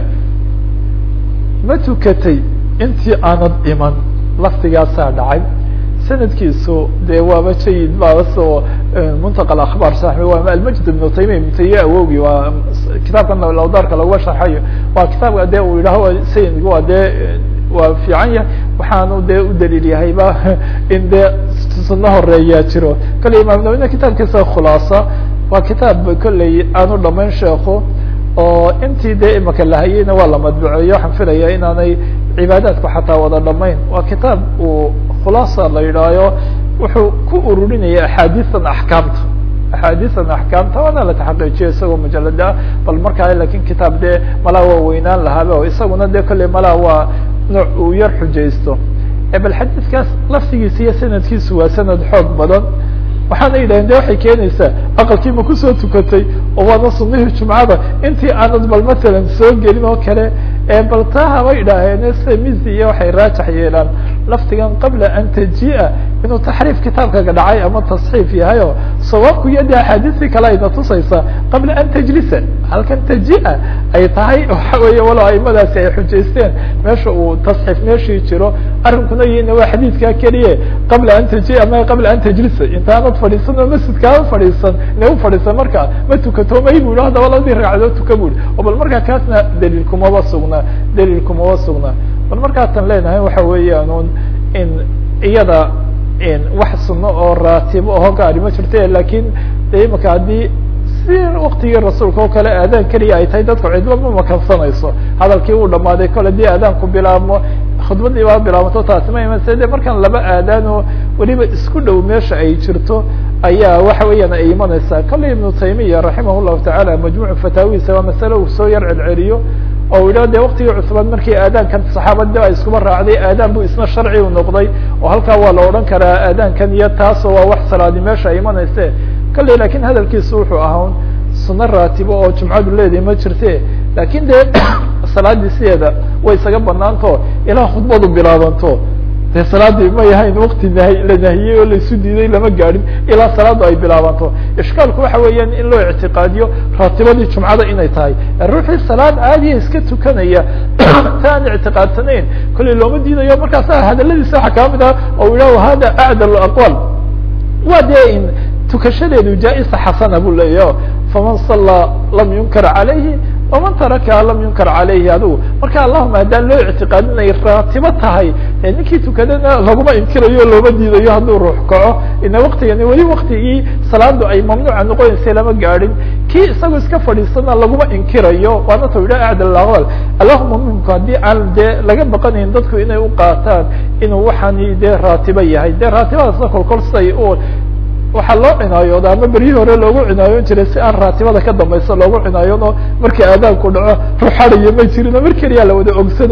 ma tukatay intii aanad iman laftigaasaa dhacay sanadkiisu dee waaba jayid baasoo muntaqa akhbaar saxbi waa almajd ibnu taymiya ibnu taymiya awogi waa kitaabkan lawdaarka laguma sharxayo waa kitaabka dee uu yidhaho sayidka waa dee waa fiican yahay waxaanu dee u daliil yahayba in dee sunno horeeyaa jiro kolley imaam nawina kitaabkiisa khulaasa waa kitaab kolley aanu dhamayn sheeko oo intii dee imaka lahayeyna waa la madbuceeyo waxaan filaya inaanay cibaadaadku xataa wada dhamayn waa kitaab uu khulaasa la yidhaayo wuxuu ku ururinaya axaadiisan axkaamta axaadiisan axkaamta waana la taxaqiijiyo isagoo mujalada ah bal markaa lakin kitaab dee malaa waa weynaan lahaaba o isaguna dee kolley malaa waa nooc uu yar xujaysto bal xadiidkaas laftigiisa iyo sanadkiisu waa sanad xoog badan waxaana yidhahdeen de waxay keenaysaa aqalkii ma kusoo tukatay oo waana sunihii jumcada intii aanad bal matalan soo gelin oo kale bal taa haba idhaaheen sida mizi iyo waxay raajax yeelaan laftigan qabla an taji'a inuu taxriif kitaabkaga dhacay ama tasxiif yahay oo sawaabku iyo de axaadiistii kale ayna tusaysaa qabla an tajlisa halkan taji'a ay tahay waxa weeye walo aimadaasi ay xujaysteen meesha uu tasxiif meeshii jiro arrinkuna yina waa xadiidkaa keliye qabla an taji'a ma qabla an tajlisa intaanad fadhiisan oo masjidkaaa fadhiisan ina u fadhiisan marka ma tukato may bu haddaba labadii ragcadood tuka buri oo bal markaa kaasna daliil kumaba sugnaa daliil kumaba sugnaa bal markaatan leenahay waxa weeyaan un in iyada wax suno oo raatibo oo gaari ma jirta lakin de imaka haddii si waktigii rasuulka oo kale aadaan keliya ay tahay dadku cidba ma makansanayso hadalkii uu dhamaaday kole dii aadaanku bilaabmo khudbadii baa bilaabato taasi ma imanse de markaan laba aadaan oo weliba isku dhow meesha ay jirto ayaa waxa weeyaan ay imanaysaa kolley ibnu taymiya raximah llahu tacaala majmuuc fataawiisa waa masale uu soo yar celceliyo oo yidhah de waktigii cusmaan markii aadaankan saxaabada a iskuba raacday aadaan bu isna sharci u noqday oo halkaa waa la odhan karaa aadaankan iyo taasoo waa wax salaadi meesha ay imanayse kolley lakin hadalkiisu wuxuu ahaa suno raatibo oo jumcadu leedahay ma jirte lakin de salaadii sideeda way isaga banaanto ilaa khudbadu bilaabanto de salaadii ma yahayn wakti nahy la nahiyey oo laisu diiday lama gaadhin ilaa salaadu ay bilaabanto ishkaalku waxa weeyaan in loo ictiqaadiyo raatibadii jumcada inay tahay ruuxii salaad caadiya iska tukanaya ta aan ictiqaadsanayn kolley looma diidayo markaasa hadaladiisa waxa kaa mid ah oo yidhah hada acdal aqwaal waa dee in tukashadeedu jaa-isa xasana bu leeyahy faman sallaa lam yunkar calayhi waman taraka lam yunkar calayhi adigu marka allahuma haddaan loo ictiqaadinay raatibo tahay ninkii tukadana laguma inkirayo looma diidayo hadduu ruux kaco ina waktigani weli waktigii salaadu ay mamnuuca noqonaysay lama gaadhin kii isagoo iska fadhiisana laguma inkirayo waana ta yidhah acdal aqwal allahuma mimku haddii aan dee laga baqanayn dadku inay u qaataan inuu waxaani dee raatibo yahay dee raatibadaasna kolkol siday u waxaa loo cinaayooda ama beryihii hore loogu cinaayoon jiray si aan raatibada ka dambaysa loogu cinaayoon oo markii aadaanku dhaco ruxadayo ma jirin oo mar keliyaa la wada ogsanayay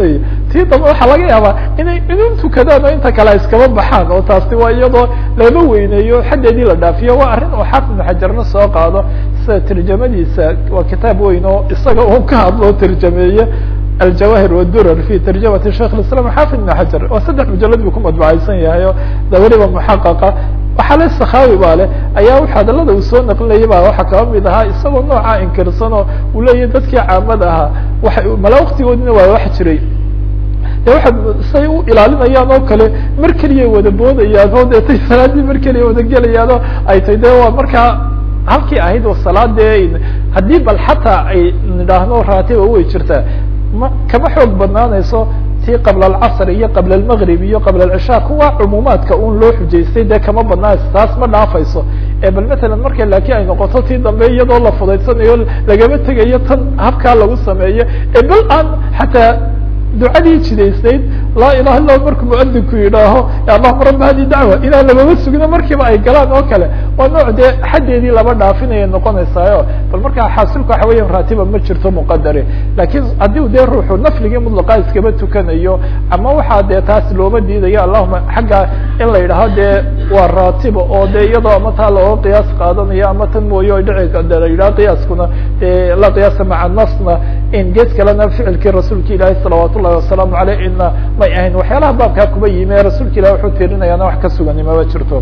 tii dambe waxaa laga yaabaa inay idin tukadaan oo inta kale iskaba baxaan oo taasi waa iyadoo laba weyneeyo xaddeedii la dhaafiyo waa arrin uu xaafid ibnu xajarna soo qaado sida tarjamadiisa waa kitaab weyn oo isaga uu ka hadloo tarjameeye aljawahir wdurar fi tarjamati sheikh islam xaafid ibn xajar oo saddex mujalad buu ku madbacaysan yahay o da weliba muxaqaqa waxaa le sakhawi baa leh ayaa hadalada uu soo naqlinayay ba waxaa kaba mid ahaa isagoo noocaa inkirsan oo uu leeyahy dadkii caamada ahaa waxa mala waktigoodina waa wax jiray de waxa say u ilaalinayaan oo kale mar keliya wada boodayaan oo deetay salaadii mar keliya wada gelayaan oo ay tay de waa markaa halkii ahayd oo salaadee haddii bal xataa ay nidhaahno raatiba way jirtaa ma kama xoog badnaanayso tii qabla alcasr iyo qabla almgrib iyo qabla alcishaa kuwa cumuumaadka un loo xujaystay dee kama badnaanayso taas ma dhaafayso ee bal matalan marka laakiin ay noqoto tii dambe iyadoo la fudaysanayo lagama tegayo tan habkaa lagu sameeyo ee bal aan xataa ducadii jidaysnayd laa ilaha illa markuu muadinku yidhaaho allahuma raba hadi dacwa inaan lamama sugno markiiba ay galaan oo kale waa nooc dee xaddeedii laba dhaafinaya noqonaysaayo bal markaa xaasilka waxa weya raatiba ma jirto muqadare lakin haddii dee ruuxu nafligii mudlaqa iskaba tukanayo ama waxaa dee taas looma diidayo allahuma xagga in la yidhaaho dee waa raatiba oo de iyadoo ama taa looga qiyaas qaadanayo ama tan mooye o dhici la yidhaho qiyaaskuna de la qiyaasa maca nasna in gees kalena ficilkii rasuulka ilaahi salawaat ullahi wasalaamu aleyh ina may ahayn waxyaalaha baabkaa kuba yimi ee rasuulka ilah wuxuu tirinayaana wax ka sugani maba jirto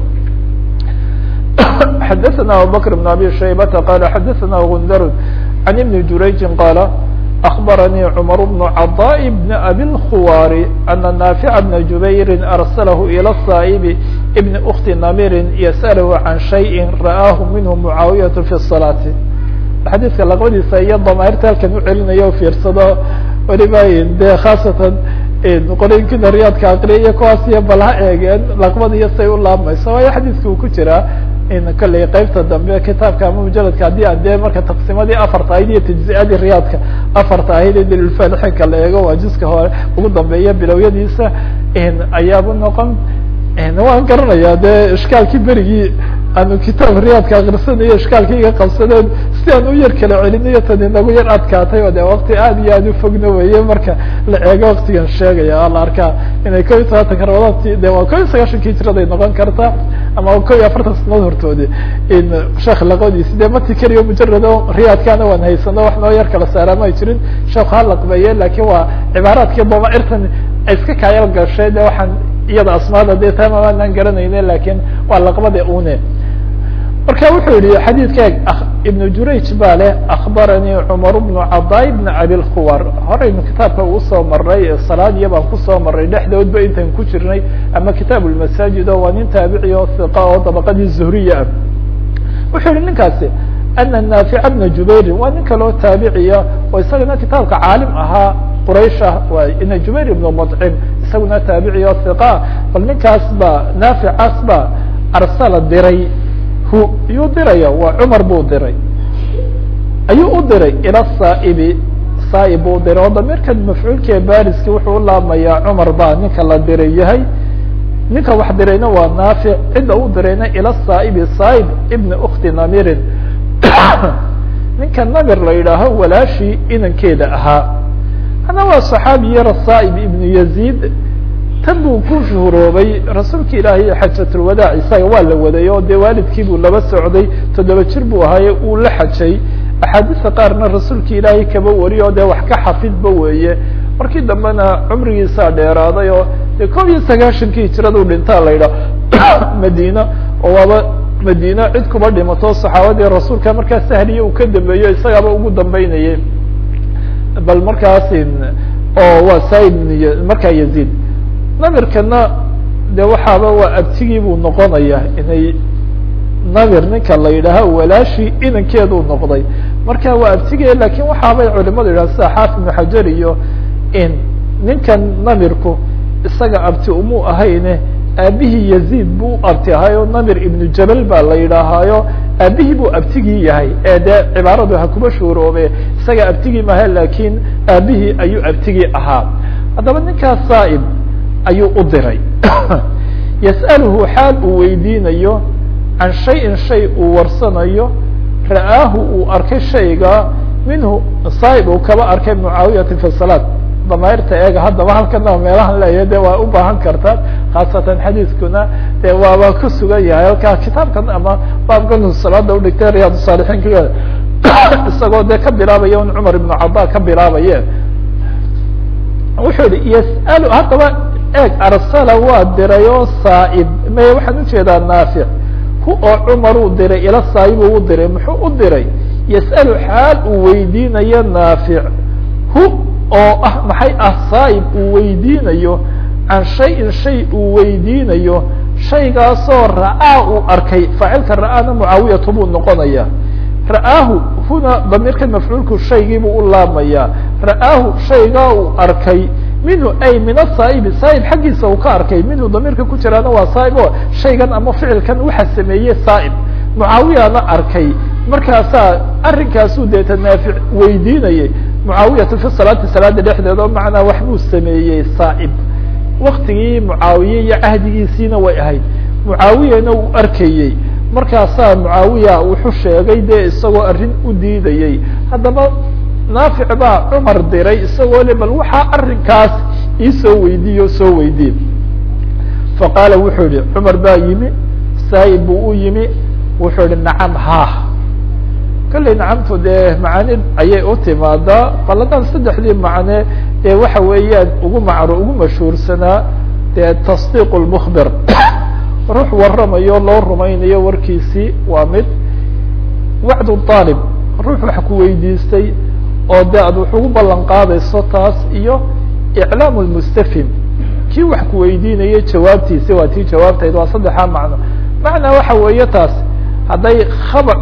xadaثna abubakr بn abi shaybata qala xadaثna gundar can ibni jurayji qala أخbarnي cmر بن cضاء بن أbي الkhwاr أنa ناaفع بن جubayr أrsلh إlى الصائب بن أkti نmir ysأlh عan شhayء ra'aahu minh معaawiyaة في الصلاة xadiiska laqbadiisa iyo damairta halkan ucelinayo fiirsado weliba de khaasatan qolooyinkina riyaadka akriya iyo kuwaas iyo bal ha eegeen laqbada iyo say u laabmayso waayo xadiiska uu ku jiraa in kolley qeybta dambe kitaabka ama mujaladka haddii aan dee marka taqsimadii afarta ahayd iyo tajziadii riyaadka afarta ahayd ee dalilfalixinka la eego waa jiska hore ugu dambeeya bilowyadiisa ayaabu noqon waan garanaya dee ishkaalkii berigii aanu kitaab riyaadka akrisanayo ishkaalkii iga qabsadeen si aan u yar kala celinayo tan inagu yar adkaatay o de wakti aad iyo aad ufogna weye marka la eego waktigan sheegaya la arkaa inay ko iyo tobantanka rabadaanti de waa ko iyo sagaashankii jiraday noqon karta ama ko iyo afartan sanadood hortoodi in sheekh laqodiisi de mati keliyo mujarado riyaadkana waan haysano wax noo yar kala saaraan ay jirin sheekhu ha laqbeeye lakin waa cibaaraadkii damairtan iska kaayal gashay de waxaan iyada asmaada de tamaanaan garanayne lakin waa laqbada une marka wuxuu yihi xadiidka ibn jurayj baa leh akbaranii cmar bnu cadaa bn abilkhuwar horeynu kitaabka uu soo maray salaadiya baan kusoo maray dhexdoodba intan ku jirnay ama kitaab lmasaajid oo waa nin taabici oo iqa oo dabaqadii zuhriya ah wuxuu yihi ninkaasi ana naafica bna jubayrin waa nin kaloo taabiciya oo isagana kitaabka caalim ahaa quraysha waa ina jubayr ibnu mطcim isaguna taabiciya oo iqa bal ninkaas ba naaficaas ba arsala diray hu yuu diraya waa cumar buu diray ayuu u diray ila saaibi saaib buu diray oo damirkan mafcuulkee bariski wuxuu ulaabmayaa cumar baa ninka la diray yahay ninka wax dirayna waa naafic cidda u dirayna ila saaibi saaib ibni ukti namirin ninka namir la yidhaaho walaashii inankeeda ahaa ana waa صaxaabi yara saaib ibnu yaziid tan buu ku shuhuroobay rasuulka ilaahay xajatulwadaac isaga waa la waday oo dee waalidkii buu laba socday toddoba jir buu ahaaye uu la xajay axaadiista qaarna rasuulka ilaahay kaba wariy oo dee wax ka xafidba weeye markii dambena cumrigiisaa dheeraaday oo dee kob iyo sagaashankii hijiradu dhintaa la yidhaah madina oo waaba madina cid kuba dhimato saxaabadii rasuulka markaa sahliya uu ka dambeeyo isagaaba ugu dambeynayay bal markaas oo waa saib markaa yaziid namirkana de waxaaba waa abtigii buu noqonaya inay namir ninka la yidhaaho walaashii inankeeduu noqday marka waa abtige lakin waxaabay culimadu yidhaha sida xaafid ibnu xajar iyo in ninkan namirku isaga abti umuu ahayne aabihii yaziid buu abti ahayo namir ibnu jabal baa la yidhaahaayo aabihii buu abtigii yahay ee dee cibaaradu ha kuba shuuroobe isaga abtigii maha lakin aabihii ayuu abtigii ahaa haddaba ninkaas saaib ayuu u diray yas'aluhu xaal uu weydiinayo can shayin shay uu warsanayo ra'aahu uu arkay shayga minhu saaib uu kaba arkay mucaawiyata fi salaad damayrta eega haddaba halkana meelahan leeyahay de waa u baahan kartaa khaasatan xadiiskuna de waaba ku sugan yahay halkaa kitaabkan ama baabkan salaada udhigtay riyaad saalixiin isagoo de ka bilaabaya un cumar ibnu cada ka bilaabaye wuxuu yihi yas'alu haddaba eeg arsala waa diray oo saa'ib may waxaan ujeedaa naafic hu oo cumar uu diray ila saa'ib uu diray muxuu u diray yas'alu xaal uu weydiinayo naafic hu oo ah maxay ah saa'ib uu weydiinayo can shayin shay uu weydiinayo shaygaasoo ra'aa uu arkay faacilka ra'aana mucaawiyatu buu noqonaya ra'aahu huna damiirka mafcuulku shaygiibuu u laamayaa ra'aahu shaygaa uu arkay minhu ay min asaa'ibi saa'ib xaggiisa uu ka arkay minhu damiirka ku jiraana waa saa'ib oo shaygan ama ficilkan waxa sameeyey saa'ib mucaawiyana arkay markaasaa arrinkaasuu deeta naafic weydiinayay mucaawiyatu fi salaati salaada dhexdeeda oo macnaa waxbuu sameeyey saa'ib waktigii mucaawiye iyo cahdigiisiina way ahayd mucaawiyana uu arkayey markaasaa mucaawiya wuxuu sheegay dee isagoo arrin u diidayey haddaba naafic baa cumar diray isagoo le bal waxaa arrinkaas iisoo weydiiye o soo weydiin faqaala wuxuu yihi cumar baa yimi saa'ib buu u yimi wuxuu yihi nacam ha kolley nacamtu dee macaani ayay u timaadaa baladan saddexdii macne ee waxa weeyaan ugu macru ugu mashhuursanaa dee tasdiiq lmukbir ruux waramayo loo rumaynayo warkiisii waa mid wacdu aalib ruux wax ku weydiistay oo de ad wax ugu ballan qaadayso taas iyo iclaam lmustafhim kii wax ku weydiinayay jawaabtiisi waa tii jawaabtayd waa saddexaa macno macnaa waxa weeye taas hadday kabar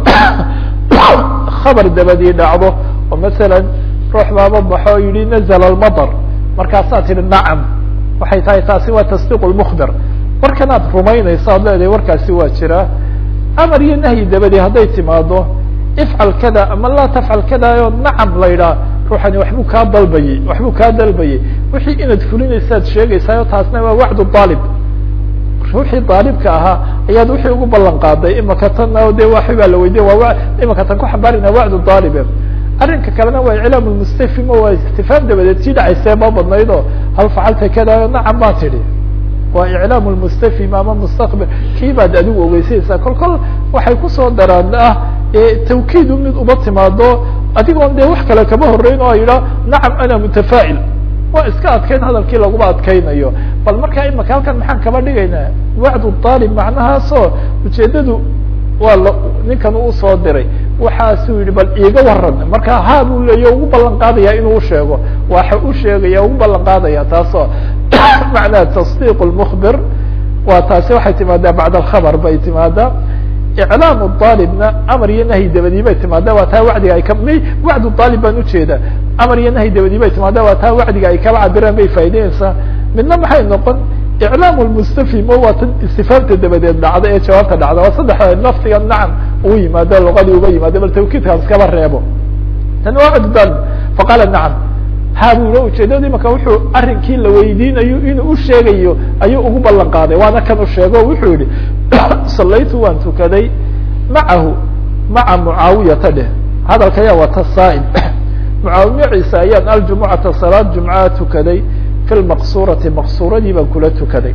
khabar dabadii dhacdo oo masalan ruux baaba baxo o yihi nazla lmadar markaasaa tihi nacam waxay tahay taasi waa tasdiiq lmukbir warkan aad rumaynayso ad leedahay warkaasi waa jiraa amar iyo nahyi dabadii hadday timaado ifcal kada ama laa tafcal kada oo nacam la yidhaha ruuxani waxbuu kaa dalbayey waxbuu kaa dalbayey wixii inaad fulinaysaad sheegaysaayo taasna waa wacdu aalib ruuxii aalibka ahaa ayaad wixii ugu ballan qaaday imaka tan de waxi baa la weydiya waa imaka tan ku xambaarina wacdu aalibe arrinka kalena waa iclaam lmustafhim o waa istifhaam dabadeed sii dhacaysee ma badnayd oo hal facalta kada nacam baa tidhi waa iclaam lmustafhim ama mustaqbel kii baad adigu ogeysanaysaa kol kol waxay kusoo daraan ah tawkiidu mid uba timaado adigoon dee wax kale kama horeyn oo yidhaah nacam ana mutafaa'il waa iska adkayn hadalkii laguma adkaynayo bal markaa imaka halkan maxaan kaba dhigaynaa wacdu aalib macnahaasoo ujeedadu waa l ninkan usoo diray waxaasuu yihi bal iiga waran markaa haa buu leeya ugu ballan qaadaya inuu usheego waxa u sheegaya ugu ballan qaadaya taasoo macnaha tasdiiq lmukbir waa taasi waxay timaadaa bacd alkhabar bay timaadaa iclaam aalibna amar iyo nahyi dabadii bay timaadaa waa taa wacdiga ay ka wacdu aalib baan ujeeda amar iyo nahyi dabadii bay timaadaa waa taa wacdiga ay kala cabiraan bay faa'ideynaysaa midna maxay noqon iclaam lmustafhim o waa tan istifaamta dabadeed dhacda ee jawaabta dhacda waa saddex laftiga nacam ugu yimaado luqadii uga yimaado bal tawkiidkaas iskaba reebo tan waa wacdu aalib faqaala nacam ha bula ujeedada imaka wuxuu arrinkii la weydiinayo inuu usheegayo ayuu ugu ballan qaaday waana kan u sheego o wuxuu yihi salaytu waan tukaday macahu maca mucaawiyata dheh hadalka ayaa wata saa'ib mucaawiya ciise ayaan aljumucata salaad jumcaa tukaday fi lmaqsurati maqsuradii baan kula tukaday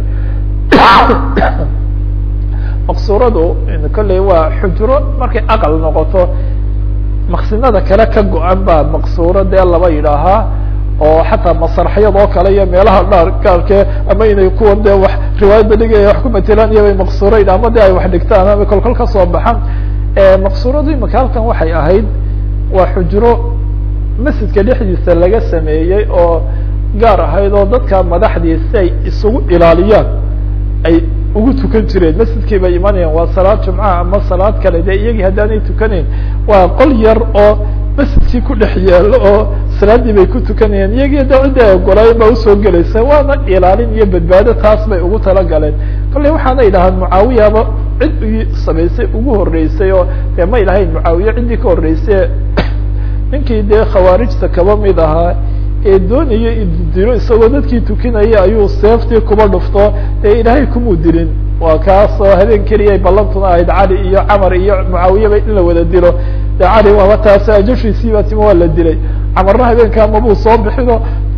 maqsuradu kolley waa xujro markay aqal noqoto maqsinada kale ka go-an baa maqsuro dee laba yidhaahaa oo xataa masarxyad oo kale iyo meelaha dhaar gaarkee ama inay kuwa dee wax riwaayadda dhigaya wax ku matelaan iyo bay maqsuro yidhah ama de ay wax dhigtaan ama kolkol kasoo baxaan maqsuradu imaka halkan waxay ahayd waa xujro masjidka dhexdiisa laga sameeyey oo gaar ahayd oo dadka madaxdii si ay isugu ilaaliyaan ay ugu tukan jireen masjidkii bay imanayaan waa salaad jumca ama salaad kale de iyagii haddaanay tukanayn waa qol yar oo masjidkii ku dhex yaalo oo salaaddii bay ku tukanayeen iyagii de ciddi ay ogolaayeen baa usoo gelaysa waana ilaalin iyo badbaado taas bay ugu talagaleen kolley waxaana idhahaan mucaawiyaba cid u samaysay ugu horeysay oo dee may lahayn mucaawiye ciddii ka horreysay ninkii dee khawaarijta kaba mid ahaa ee doonaya idilo isagoo dadkii tukinaya ayuu seeftii kuba dhufto dee ilaahay kumuu dilin waa kaas oo habeen keliya ay ballantuna ahayd cali iyo camar iyo mucaawiyaba in la wada dilo de cali waaba taas ajashiisiiba tima waa la dilay camarna habeenkaa mabuu soo bixino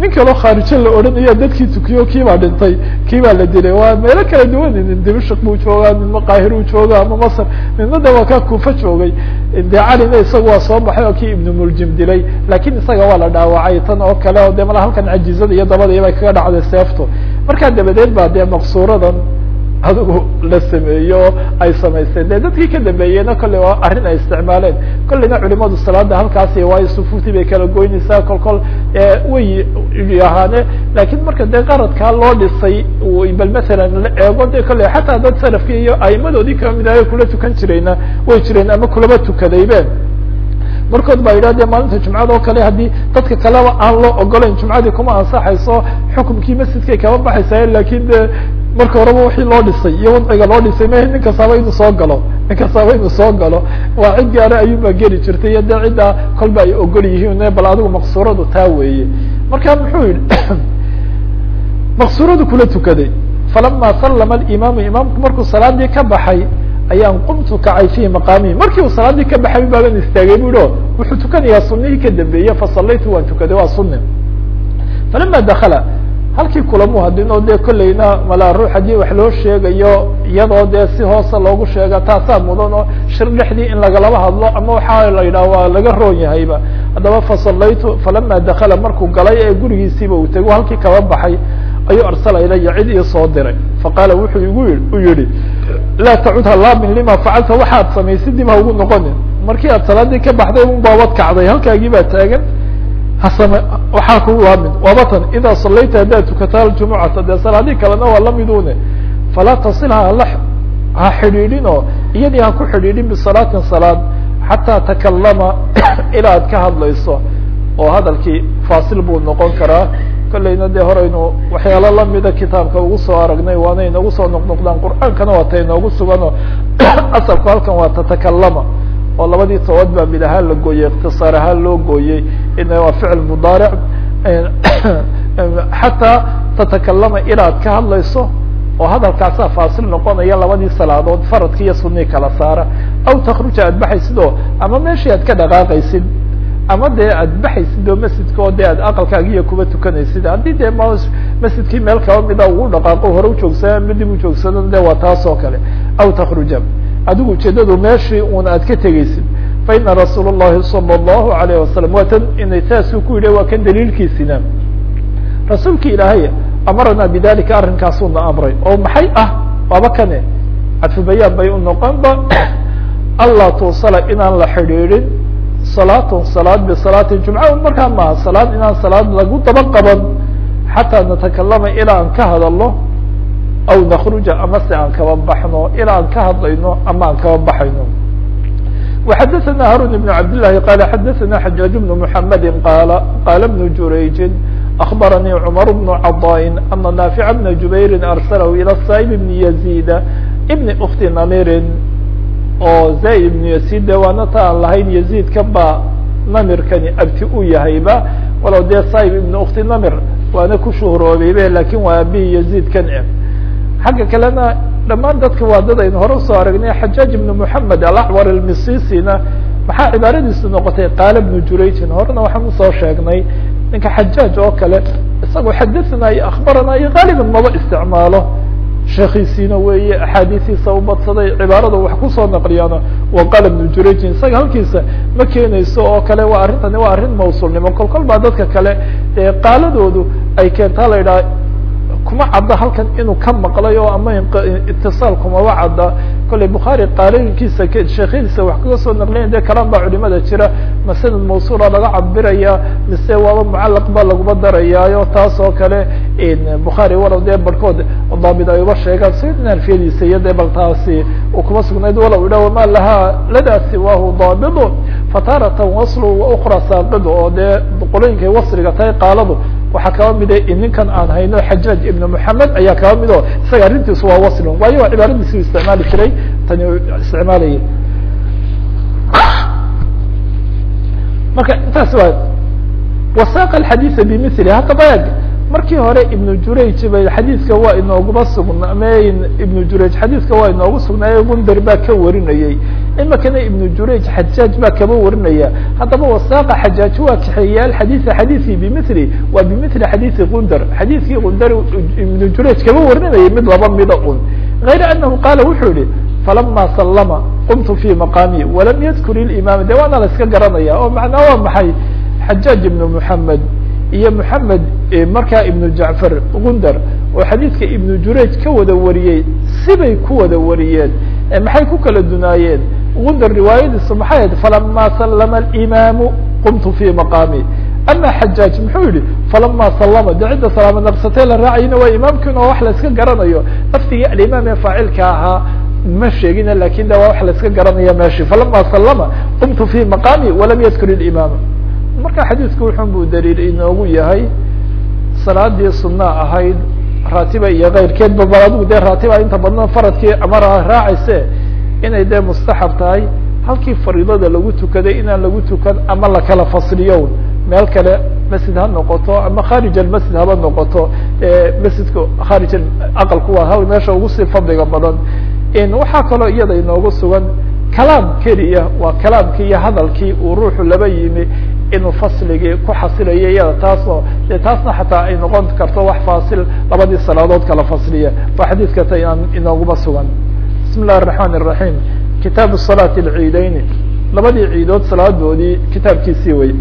nin kaloo khaarijo la odhanaya dadkii tukiyo kiibaa dhintay kiibaa la dilay waa meelo kala duwan nin dimashik buu joogaa midna qaahir uu jooga ama masr midna de waa kaa kuufa joogay de calina isaga waa soo baxay oo kii ibnu muljim dilay lakin isaga waa la dhaawacay tan oo kale o de mala halkan cajizada iyo dabadii bay kaga dhacday seeftu markaa dabadeed baa dee maqsuuradan adigu la sameeyo ay samaysteen de dadkii ka dambeeyeyna kolley waa arrin ay isticmaaleen kolleyna culimadu salaada halkaasi waayo sufuuftii bay kala goynaysaa kol kol way yahaane lakin marka dee qaradkaa loo dhisay bal masalan la eego de kolley xataa dad salafkii iyo aimadoodii kamid ahay kula tukan jirayna way jireen ama kulaba tukadaybe markood baa yidhah de maalinta jumcada oo kale haddii dadka kaleba aan loo ogolayn jumcadii kuma ansaxayso xukumkii masjidkay kaba baxaysa lakin de marka horeba wixii loo dhisay iyo wadciga loo dhisay ma nin kastaaba inuu soo galo nin kastaaba inuu soo galo waa cid gaara ayuunbaa geli jirtay iyo de ciddaa kolba ay ogol yihiin bal adigu maqsuuradu taa weeye marka muxuu yihi maqsuuradu kula tukaday falama sallama alimaamu imaamku markuu salaadii ka baxay ayaan qumtu kacay fihi maqaamihi markii uu salaadii ka baxay baaban istaagay bu o wuxuu tukanayaa sunihii ka dambeeye fasalaytu waan tukaday waa suni falama dakala halkii kulamu hadino dee kolleyna malaa ruux haddii wax loo sheegayo iyadoo dee si hoose loogu sheega taasaa mudan oo shir dhexdii in lagalaba hadlo ama waxaa la yidhaha waa laga roon yahayba haddaba fasalaytu falama dakala markuu galay ee gurigiisiiba uu tego halkii kaba baxay ayuu arsala ilaya cid ii soo diray faqaala wuxuu igu i u yihi laa tacud halaamin lima facalta waxaad samaysay dib ha ugu noqonin markii aad salaadii ka baxday un baabad kacday halkaagii baa taagan hasame waxaa kugu laamin waabatan idaa salayta haddaad tukataa aljumucata dee salaadii kalena waa lamidune falaa tasilha hala ha xidhiidhin oo iyadii ha ku xidhiidhin bisalaatin salaad xataa takalama ilaa ad ka hadlayso oo hadalkii faasil buu noqon karaa kolleyna dee horeynu waxyaalo lamida kitaabka ugu soo aragnay waana inagu soo noqnoqdaan qur'aankana waa ta inoogu suganoo asalku halkan waa tatakalama oo labadii tobood baa mid ahaan la gooyey ikhtisaar ahaan loo gooyey ina waa ficil mudaaric xataa tatakalama inaad ka hadlayso oo hadalkaasaa faasil noqonaya labadii salaadood faradki iyo sunii kala saara aw takruja aad baxaysid oo ama meeshii aad ka dhaqaaqaysid ama dee aad baxaysid oo masjidka oo de aad aqalkaagiiya kuba tukanaysid haddii dee m masjidkii meel kaba mida ugu dhaqaaqo hore ujoogsada ama dib ujoogsadana de waa taas oo kale aw takruja adigu ujeedadu meeshii un aad ka tegeysid fa ina rasuul الlahi salى الlahu alayه wasalam waa tan inay taasuu ku yidhi waa kan daliilkiisina rasuulki ilaahay amarana bidalika arrinkaasuna amray oo maxay ah waaba kane cadfu bayaan bay u noqonba allah tuusala inaan la xidhiidhin salaatun salaad bisalaati jumca markaa maaha salaad inaan salaad lagu daba qaban xataa natakalama ilaa aan ka hadalno aw nakruja ama se aan kaba baxno ilaa aan ka hadlayno ama aan kaba baxayno وxadثna harun بن cabd للahi qal xadثna xajاaج بن محamedi qala qala بن jurayji أخbaranii cmar بن caضاء ana ناafiع بna jubayri arslh ilى saaib بn يزيd بn kti namirin oo zaid ibn yasid de waana ta aan lahayn yaziidka ba namirkani abti u yahayba walow dee saaib ibn ukti namir waana ku shuhroobaybe lakin waa abihi yaziidkan e xagga kalena dhamaan dadka waa dad aynu hore usoo aragnay xajaaj ibn moxamed alacwar almisisina maxaa cibaaradiisu noqotay qaala bnu jurayjin horena waxaan usoo sheegnay ninka xajaaj oo kale isagoo xadathana iyo akhbarana iyo qaaliban maba isticmaalo sheekiisiina weeye axaadiisiisa ubadsaday cibaarada wax kusoo naqliyaana wa qaala bnu jurayjin isaga halkiisa ma keenayso oo kale waa arrintani waa arrin mawsulnimo kol kol baa dadka kale ee qaaladoodu ay keentaa la yidhaha kuma cadda halkan inuu ka maqlay oo ama itiصaal kumaba cadda kolley bukhaari qaalooyinkiisa sheekhadiisa wax kaga soo naqliyan de kalaan baa culimada jira ma sanad mawsuula laga cabiraya mise waaba mucalaq ba laguma darayaayo taas oo kale bukhaari walow dee barhkood daabid ay uba sheegaan sayidin alfiyadiisa iyo dee bal taasi uu kuma sugnayd walow idha wama lahaa ladaasi wahu daabidu fataratan waslu wa ukra saaqidu oo dee qolooyinkay wasriga tahay qaaladu waxaa kaba mida ninkan aan hayno xajaaj ibn moxamed ayaa kaba mid o isaga arrintiisu waa waslun waayo cibaaradiisi u isticmaali jiray tani isticmaalayay marka intaas waa wasaaqa alxadiisa bimili haddaba eg markii hore ibnu jurayj bay xadiidka waa inooguma sugnaamey ibnu jurayj xadiidka waa inoogu sugnaaye gundar baa ka warinayey imikana ibnu jurayj xajaaj baa kaba warinaya haddaba wasaaqa xajaaj waa kaxeeya alxadiida xadiidkii bimili waa bimili xadiidi gundar xadiidkii gundar ibnu jurayj kaba warinayay mid laba mida un غayra anahu qaala wuxuu yihi falama salama qumtu fi maqaami walam yadkur imaam de waana la iska garanaya oo macnaa waa maxay xajaaj ibnu muxamed iyo moxamed markaa ibnu jacfar gundar oo xadiidka ibnu jurayj ka wada wariyey sibay ku wada wariyeen maxay ku kala dunaayeen gundar riwaayadiisu maxay ahayd falama salama alimaamu qumtu fi maqaami ama xajaaj muxuu yihi falama salama de cidda salaamo naqsatee la raacayna waa imaamkiin oo wax la iska garanayo laftigii alimaam ee faacilka ahaa ma sheegina lakin de waa wax la iska garanaya meshi falama salama qumtu fi maqaami walam yadkur imaam marka xadiidku wuxun buu daliil inoogu yahay salaadii sunaa ahayd raatiba iyo keyrkeedba bal adigu dee raatiba inta badna faradkii amara raacayse inay dee mustaxab tahay halkii fariidada lagu tukaday inaan lagu tukan ama lakala fasliyo meel kale masjid ha noqoto ama kharij almasjid haba noqoto masjidka kharij aqalku waa hal meesha ugu sii fadliga badan waxaa kaloo iyada inoogu sugan kalaam keliya waa kalaamkii iyo hadalkii uu ruuxu laba yimi inuu fasligii ku xasilayo iyada taasoo de taasna xataa ay noqon karto wax faasil labadii salaadood kala fasliya waa xadiidka ta inooguma sugan bismi illahi الرaحman الرaحيم kitaabu salaati اlciideyni labadii ciidood salaadoodii kitaabkiisii wey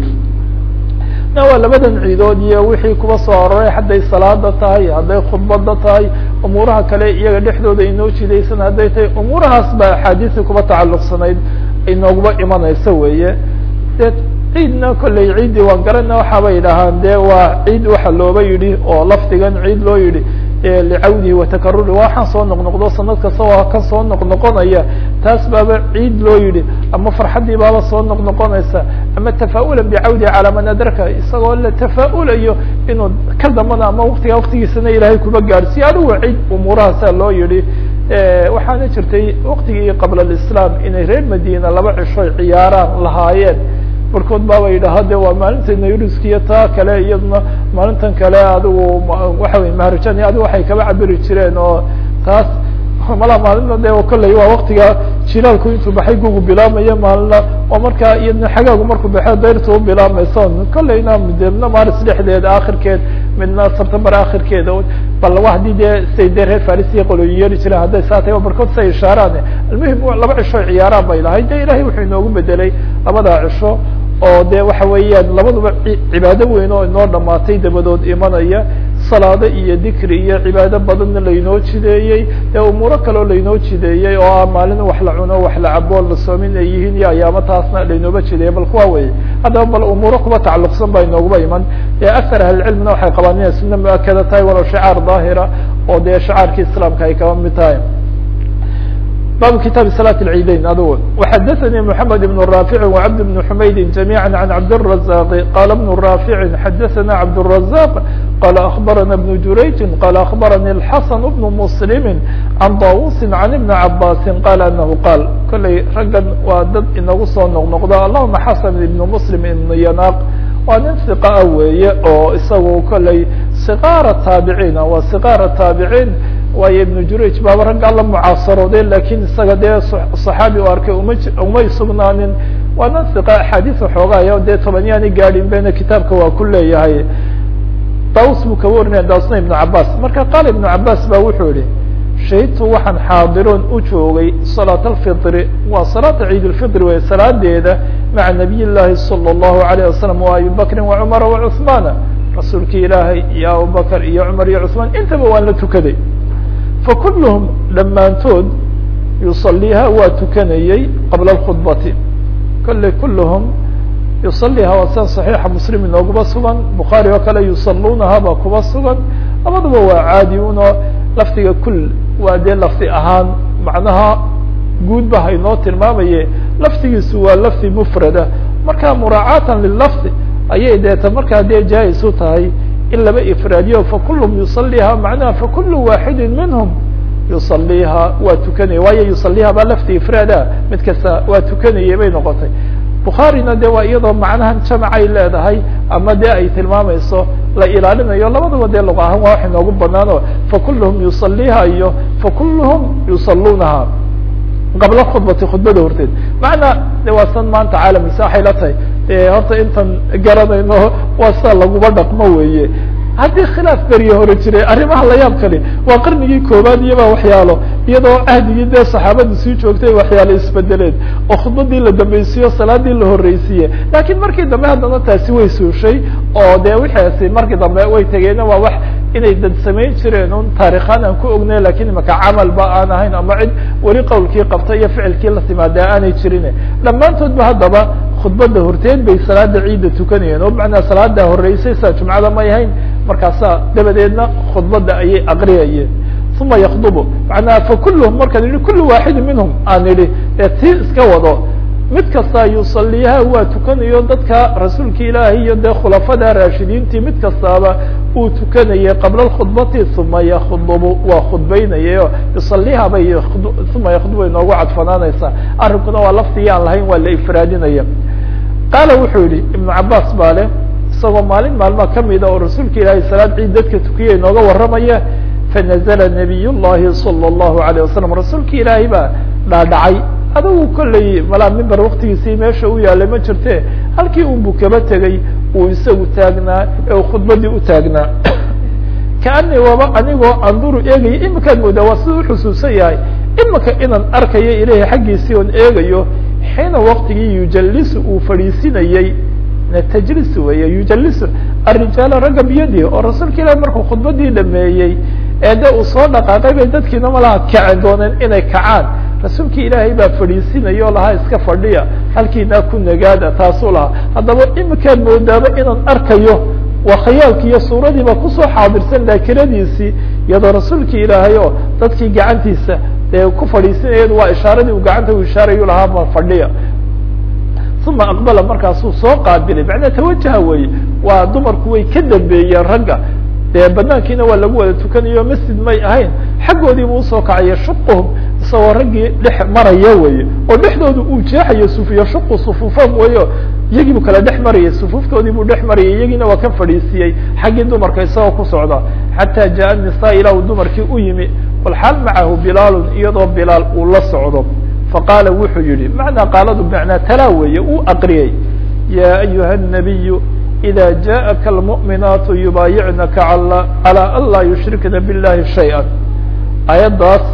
waa labadan ciidood iyo wixii kuba soo aroray hadday salaada tahay hadday khudbada tahay umuuraha kale iyaga dhexdooda inoo jidaysan hadday tahay umuurahaas ba axaadiisii kuba tacalluqsanayd inooguma imanaysa weeye de ciidna kolley ciiddii waan garana waxaaba yidhaahaan de waa ciid waxa looba yidhi oo lafdigan ciid loo yidhi licawdihi watakaruri waxaan soo noqnoqdo sanad kasta waa kan soo noqnoqonaya taas baaba ciid loo yidhi ama farxaddii baaba soo noqnoqonaysa ama tafa'ulan bicawdihi calaa man adraka isagoo la tafa'ulayo inuu ka dambana ama waktigaa waktigiisana ilaahay kuba gaadhsiiyo adigu ciid umuurahaasaa loo yidhi waxaana jirtay waktigii qabla alislaam inay reer madina laba cishoy ciyaaraan lahaayeen barkood baaba yidhaha de waa maalinta nayruskiyo taa kale iyaduna maalintan kale adigu waxa wey maharajani adigu waxay kaba cabiri jireen oo taas mala maalina de kolley waa waktiga jilaalku intuu baxay gugu bilaabmayo maalina oo markaa iyadna xagaagu markuu baxo dayrta u bilaabmayso kolleyna midna maaris dhexdeeda akhirkeed midna september akhirkeeda bal hadii dee say dee reer farisiya qoloyin yeeli jireen hadday saa tahay barkood say ishaaraan almuhim laba cisho ciyaaraan bay lahay de ilahay wuxuu inoogu bedelay labadaa cisho oo de waxa weeyaan labaduba cibaado weyn oo inoo dhamaatay dabadood imanaya salaado iyo dikri iyo cibaado badanna laynoo jideeyey ee umuuro kaleo laynoo jideeyey oo ah maalin wax la cuno wax la cabo la soomin ay yihiin iyo ayaamo taasna laynooba jideeyey bal kuwa wey haddaba bal umuuro kuba tacalluqsan baa inooguba iman akar ahlicilmina waxay qabaan inay suna mu-akada tahay walow shicaar daahira oo dee shicaarkii islaamka ay kaba mid tahay bab kitaabi salaة الciidayn adg وxadaثnي محamed بن رافع وcبد بن حmayd جamيعا عن cabdالرزاq qال بن رافع xadaثna cabdالرزاq qال أخbarana بن jurayج qال أخbarnي الحسن بن مسلم عن طاوuس عن بن عabاس qال أنه qاl kolley raggan waa dad inagu soo noqnoqda allahuma xasan ibn mslim ibn yanaq waa nin ثiqaa weeye oo isagu kolley صqاara taabiciin waa صqاara taabiciin waayo ibnu jurayj baaba raggaa la mucaasarooday lakin isaga dee صaxaabi u arkay uma umay sugnaanin waa nan iqa axaadiis waxoogaaya dee tobanyaani gaadhin bena kitaabka waa ku leeyahay daus buu kaba warinaya dausna ibnu cabas marka qaala ibnu cabas ba wuxuu yihi shahidtu waxaan xaadiroon u joogay salaat alfitri waa salaata ciid lfitri wey salaadeeda maca nabiy llahi salى اllahu alayه wasalam wa abi bakrin wacumara wacuثmaana rasuulki ilaahay iyo abubakr iyo cumar iyo cuثmaan intaba waan la tukaday fakuluhum dhammaantood yusaliiha waa tukanayey qabla اkhudbati kolley kulluhum yusaliha waa sian صaxiixa muslim inooguma sugan bukhaari oo kale yusaluunaha baa kuba sugan labaduba waa caadi uno lafdiga kul waa dee lafdi ahaan macnaha guud ba haynoo tilmaamaye lafdigiisu waa lafdi mufrada marka muraacaatan lilafdi ayay deeta markaa dee jaa-is u tahay in laba ifraadiyo fakulum yusaliha macnaha fakulu waaxidi minhum yusaliha waa tukanaya waayo yusaliha baa lafti ifraada mid kasta waa tukanayay bay noqotay bukhaarina de waa iyadoo macnahan jamacay leedahay ama de ay tilmaamayso la ilaalinayo labadaba dee luqa ahaan waa wax inoogu banaano fakuluhum yusaliiha iyo fakuluhum yusaluunaha qabla khudbati khudbada horteed macnaa de waa san maanta caalamkiisa waxay la tahay de horta intan garanayno waa sida laguma dhaqmo weeye haddii khilaaf beriye hore jiray arrimaha la yaab kali waa qarnigii koobaad iyaba waxyaalo iyadoo ahdigii dee saxaabadu sii joogtay waxyaalo isbedeleen oo khudbadii la dambaysiiyo salaadii la horreysiiye laakiin markii dambe haddana taasi way suushay oo de wixaasi markii dambe way tegeena waa wax inay dad samayn jireen un taarikhaan aan ku ognay lakin imaka camalba aan ahayn ama cid weli qawlkii qabta iyo ficilkii la timaada aanay jirin dhammaantoodba haddaba khudbada horteed bay salaada ciidda tukanayeen oo macnaa salaada horeysay sida jumcada may ahayn markaasa dabadeedna khudbada ayay aqriyayeen uma yakdubu macnaa fakuluhum markaan yihi kulu waaxidi minhum aan idhi ee tii iska wado mid kasta yusaliiha waa tukanayo dadka rasuulka ilaahi iyo dee khulafada raashidiintii mid kastaaba uu tukanayay qabla khudbati uma yakdubu waa khudbaynayayo yusaliiha bay uma yakdubu inoogu cadfanaanaysaa arrinkuna waa laftigii aan lahayn waa la ifraadinaya qaala wuxuu yihi ibnu cabaas baa leh isagoo maalin maalma kamida oo rasuulka ilaahay salaad ciid dadka tukiya inooga warramaya fanazla nabiy llahi salى اllahu alayه wasalam rasuulka ilaahay baa dhaadhacay adigu kolley malaa mimber waktigiisii meesha u yaalay ma jirte halkii unbu kaba tegay uu isagu taagnaa ee uu khudbadii u taagnaa kaani waba anigoo anduru eegaya imikaad moodaa waa siduu uxusuusan yahay imika inaan arkayo ilahi xaggiisii oon eegayo xiina waktigii yujalisu uu fadhiisinayey tajlis weeye yujalisu arijaala ragga biyadihi oo rasuulka ilahi markuu khudbadii dhameeyey ee de uu soo dhaqaaqay bay dadkiina malaha kaci dooneen inay kacaan rasuulkii ilaahay baa fadhiisinaya oo lahaa iska fadhiya halkiinaa ku nagaada taasuu lahaa haddaba imikaad moodaaba inaan arkayo waa khayaalki iyo suuradiiba kusoo xaadirsan daakiradiisii iyadoo rasuulkii ilaahay oo dadkii gacantiisa dee ku fadhiisinayadu waa ishaaradii uu gacanta u ishaarayu lahaa ma fadhiya uma aqbala markaasuu soo qaabilay macnaa tawajaha weeye waa dumarku way ka dambeeyeen ragga dee banaankiina waa lagu wada tukanayo masjid may ahayn xaggoodiibu usoo kacaya shuquhum isagoo raggii dhex maraya weye oo dhexdooda uu jeexayo sufiyo shuqu sufuufam weyo iyagiibu kala dhex marayay sufuuftoodii buu dhex marayay iyagiina waa ka fadhiisiiyey xaggii dumarka isagoo ku socda xataa jaa nisa ilaa uu dumarkii u yimi walxaal macahu bilaalun iyadoo bilaal uu la socdo faqaala wuxuu yihi macnaa qaaladu macnaa talaa weeye uu aqriyey ya ayuha الnabiyu إida jaءaka اlmuؤminaatu yubaayicnaka calى an laa yushrikna biاllahi shayئa aayaddaas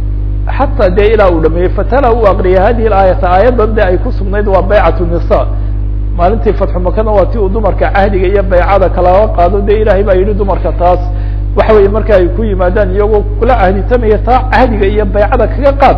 xataa dee ilaa uu dhameeyey fatala uu aqriyay hadihi aayata aayaddan de ay ku sugnayd waa baycat الnisa maalintii fatxu makana waa ti uu dumarka cahdiga iyo baycada kalaga qaado de ilahay baa yihi dumarka taas waxa weeye marka ay ku yimaadaan iyagoo kula cahditamaya taa cahdiga iyo baycada kaga qaad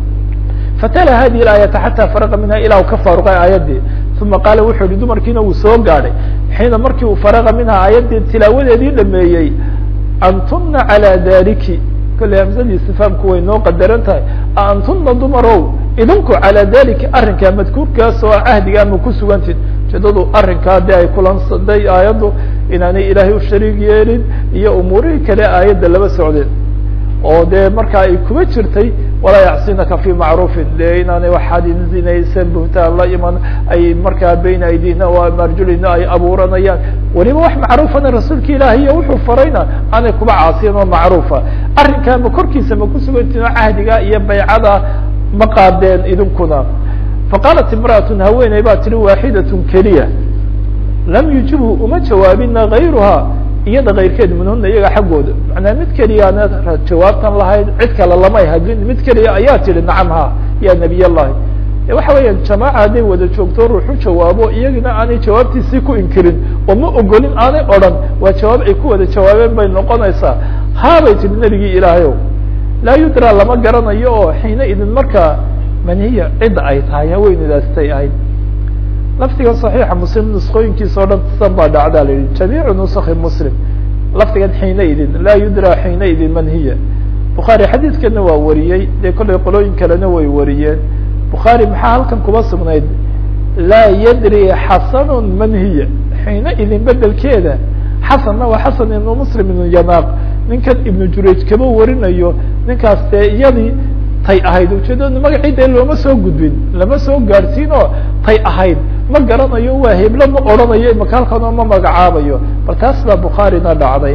fatala hadihi aayata xataa faraqa minha ilaa u ka faaruqay aayaddii uma qaala wuxuu yihi dumarkiina uu soo gaadhay xiina markii uu faraqa minha aayaddii tilaawadeedii dhameeyey antuna calى dariki kolley hamsadii istifaamku way noo qadaran tahay antuna dumarow idinku calaa dalika arrinkaa madkuurkaas oo cahdiga ama ku sugantid ujeedadu arrinkaa de ay kulansaday aayaddu inaanay ilaahay u shariig yeelin iyo umuurihii kale aayadda laba socdeen oo dee markaa ay kuma jirtay walaa yacsinaka fi macruufin de inaanay waxaad zinaysan buhtaan la iman ay markaa bayna aydihna wa marjulina ay abuuranayaan weliba wax macruufana rasuulka ilaahi iyo wuxuu farayna aanay kuba caasiyan oo macruufa arrinkaa ma korkiisa ma kusugantiin oo cahdiga iyo baycada ma qaadeen idinkuna faqaalat imra'atun haweeney baa tihi waaxidatun keliya lam yujibhu uma jawaabina gayruha iyada kayrkeed minhuna iyaga xaggooda macnaa mid keliyaana jawaabtan lahayd cid kale lamay hadlin mid keliya ayaa tihi nacam ha ya nabiy allahi waxa weeyaan jamaaca hadday wada joogto ruuxu jawaabo iyagina aanay jawaabtiisii ku inkirin oo ma ogolin aanay odhan waa jawaab ay ku wada jawaabeen bay noqonaysaa haabay tihi nebigii ilaahayow laa yudra lama garanayo oo xiina idin markaa maniya cidda ay tahay haweeneydaastay ahayd lafdigan صaxiixa muslim nuskooyinkiisa o dhan san baa dhacdaa la yihi jamiicu nuski muslim lafdigan xiina idin laa yudra xiina idin man hiya bukhaari xadiidkana waa wariyey dee kollay qolooyin kalena way wariyeen bukhaari maxaa halkan kuma sugnayd laa yadri xasanu man hiya xiina idin bedelkeeda xasanna waa xasan ibnu muslim ibnu yanaaq ninkan ibnu jurayj kama warinayo ninkaas dee iyadii tay ahayd ujeedada magacii dee looma soo gudbin lama soo gaadhsiin oo tay ahayd ma garanayo waa heblo ma odhanayo imaka halkan oo ma magacaabayo bal taas baa bukhaarina dhacday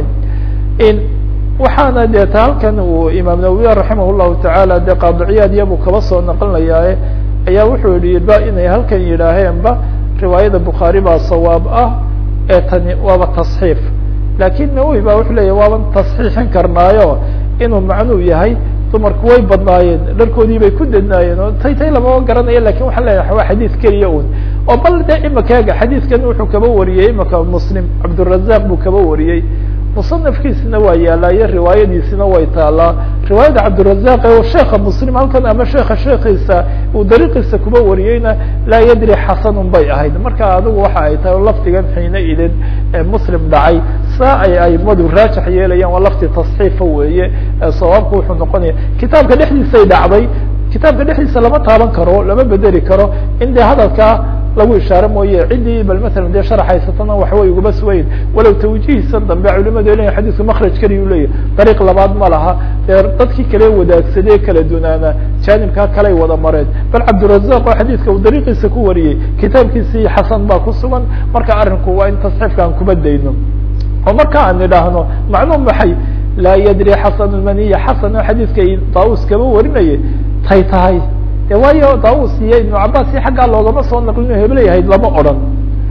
waxaana dee ta halkan uu imaam nawawi raximah llahu tacaala dee qaadiciyaad iyabuu kaba soo naqlinayaaye ayaa wuxuu yihi ba inay halkan yidhaaheenba riwaayada bukhaari baa sawaab ah ee tani waaba tasxiif lakin nawowi ba wuxuu leya waaban tasxiixin karnaayo inuu macnuu yahay dumarku way badnaayeen dharkoodii bay ku dednaayeen oo tay tay lamama garanayo lakin waxaan leeyahay waa xadiis keliya un oo bal de imakaga xadiiskan wuxuu kaba wariyey imaka muslim cabdurazaq buu kaba wariyey musanafkiisina waa yaalaye riwaayadiisina way taalaa riwaayada cabdirazaq ee sheeka muslim halkan ama sheeka sheekiisa uu dariiqiisa kuba wariyeyna laa yadri xasanun bay ahayd marka adigu waxa ay tahay lafdigan xiina idin muslim dhacay saa ay aimadu raajax yeelayaan waa lafdi tasxiifa weeye sawaabku wuxuu noqonaya kitaabka dhexdiisay dhacday kitaabka dhexdiisa lama taaban karo lama bedeli karo in dee hadalkaa lagu ishaare mooye ciddii bal masalan dee sharaxaysatana waxway ugaba sugayn walow tawjihiisa dambe culimadu leya xadiisku makraj keliya u leeyahy dariiq labaad ma laha dee dadkii kale wadaagsadee kala dunaana jaanibkaa kaley wada mareen bal cabdirazaq oo xadiiska uu dariiqiisa ku wariyey kitaabkiisii xasan baa ku sugan marka arrinku waa in tasxiifka aan kuma dayno oo marka aan idhaahno macnuu maxay laa yadri xasan maniya xasan oo xadiiska daus kaba warinayay tay tahay de waayo daus iyo ibnu cabas iyo xaggaa loogama soo naqlin hebla yahayd lama odran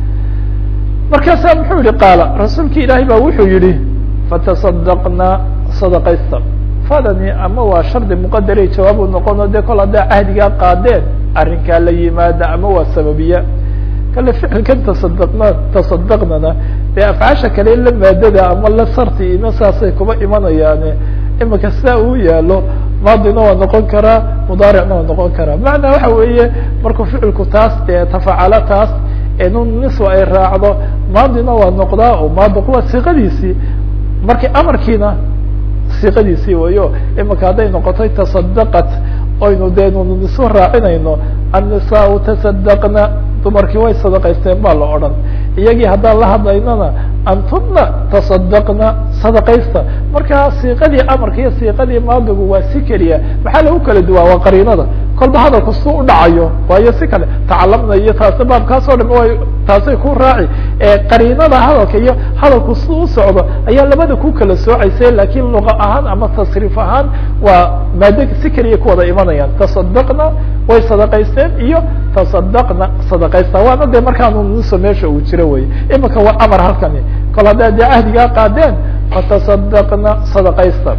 markaasaa muxuu yihi qaala rasuulki ilaahay baa wuxuu yihi fatasadaqna sadaqaysta fadani ama waa shardi muqadaray jawaab u noqono de kol haddaa cahdigaa qaadeen arrinkaa la yimaada ama waa sababiya kale ficilkan tasadaqna tasadaqnana dee afcaasha kale la maadada ama la sarti ina saasay kuba imanayaane imika sidaa uu yaalo maadina waa noqon karaa mudaaricna waa noqon karaa macnaa waxa weeye markuu ficilku taas dee tafacalo taas nun niswa ay raacdo maadina waa noqdaa oo maadiq waa siqadiisii markii amarkiina siqadiisii wayo imika hadday noqotay tasadaqat oynu dee nunu niswa raacinayno annisaau tasadaqna dumarkii way sadaqaysteen baa la odhan iyagii haddaan la hadlaynana antuna tasadaqna sadaqaysta marka siiqadii amarka iyo siiqadii maadigu waa si keliya maxaa lagu kala duwaa waa qariinada kolba hadalku su u dhacayo waayo si kale tacalamna iyo taasi baabkaas oo dham way taasay ku raaci qariinada hadalka iyo hadalku si u socdo ayaa labada ku kala soocaysa lakin luqa ahaan ama tasriif ahaan waa maado si keliya ku wada imanayaan tasadaqna way sadaqaysteen iyo tasadaqna sadaqaysta waana de markaanu nuso meesha uu jiro wey imika waa amar halkani kol haddaa dee cahdigaa qaadeen fatasadaqna sadaqaysta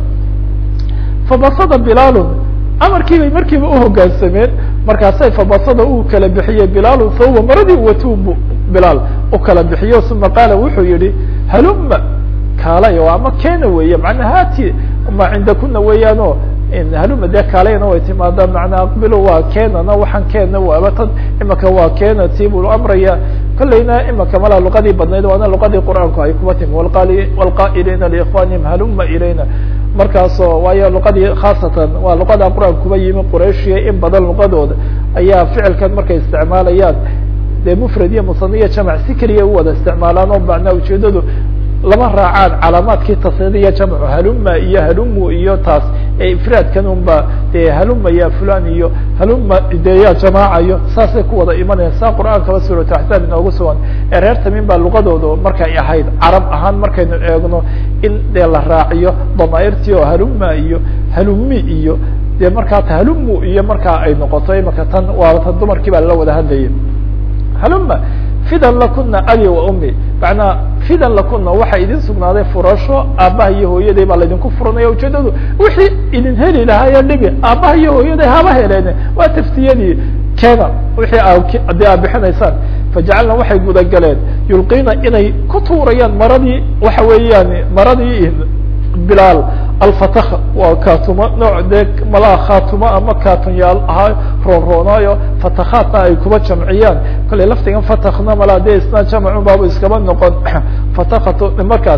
fabasada bilaalun amarkii bay markiiba uhogaansameen markaasay fabasada uu kala bixiyey bilaalun fahuwa maradii watubu bilaal u kala bixiyo uma qaala wuxuu yihi haluma kaalay o ama keena weeye manaa hati ma cindakuna weeyaano haluma dee kaalayna way timaada manaa aqbilo waa keenana waxaan keena waaba tan imika waa keena tiibuu amraya kolleyna imika malaa luqadii badnayd waana luqadii qur'aanku ay kuba timi wlqaa'iliina liikhwanihim haluma ilayna markaasoo waayo luqadii khaasatan waa luqada qur'aanka kuba yimi qurayshiya in badan luqadooda ayaa ficilkan markay isticmaalayaan dee mufrad iyo musaniya jamac si keliya u wada isticmaalaan oo macnaa ujeedadu lama raacaan calaamaadkii tasniya jamcu haluma iyo halumu iyo taas ee ifraadkan unba dee haluma ya fulan iyo haluma de ya jamaacayo saasay ku wada imanayaan saa qur'aankaba suuratu axsaab inoogu sugan ee reer tamin baa luqadooda markay ahayd carab ahaan markaynu eegno in dee la raaciyo damairtii oo haluma iyo halumi iyo dee markaa halumu iyo markaa ay noqoto imaka tan waa tan dumarkii baa lala wada hadlayay haluma fidan lakuna abi wa umi macnaa fidan lakuna waxa idin sugnaaday furasho aabbaha iyo hooyaday baa laydinku furanaya ujeedadu wixii idin heli lahaayee dhibi aabbaha iyo hooyaday haba heleene waa taftiyadii keena wixii adii aad bixinaysaan fajacalna waxay gudagaleen yulqiina inay ku tuurayaan maradii waxa weeyaan maradii bilaal alfatakha waa kaatuma nooc dee malaa khaatuma ama kaatunyaal ahaa roonroonaayo fatakhaadna ay kuba jamciyaan kollay laftigan fatakna malaa dee isna jamacun baaba iskaba noqon fatakatu markaas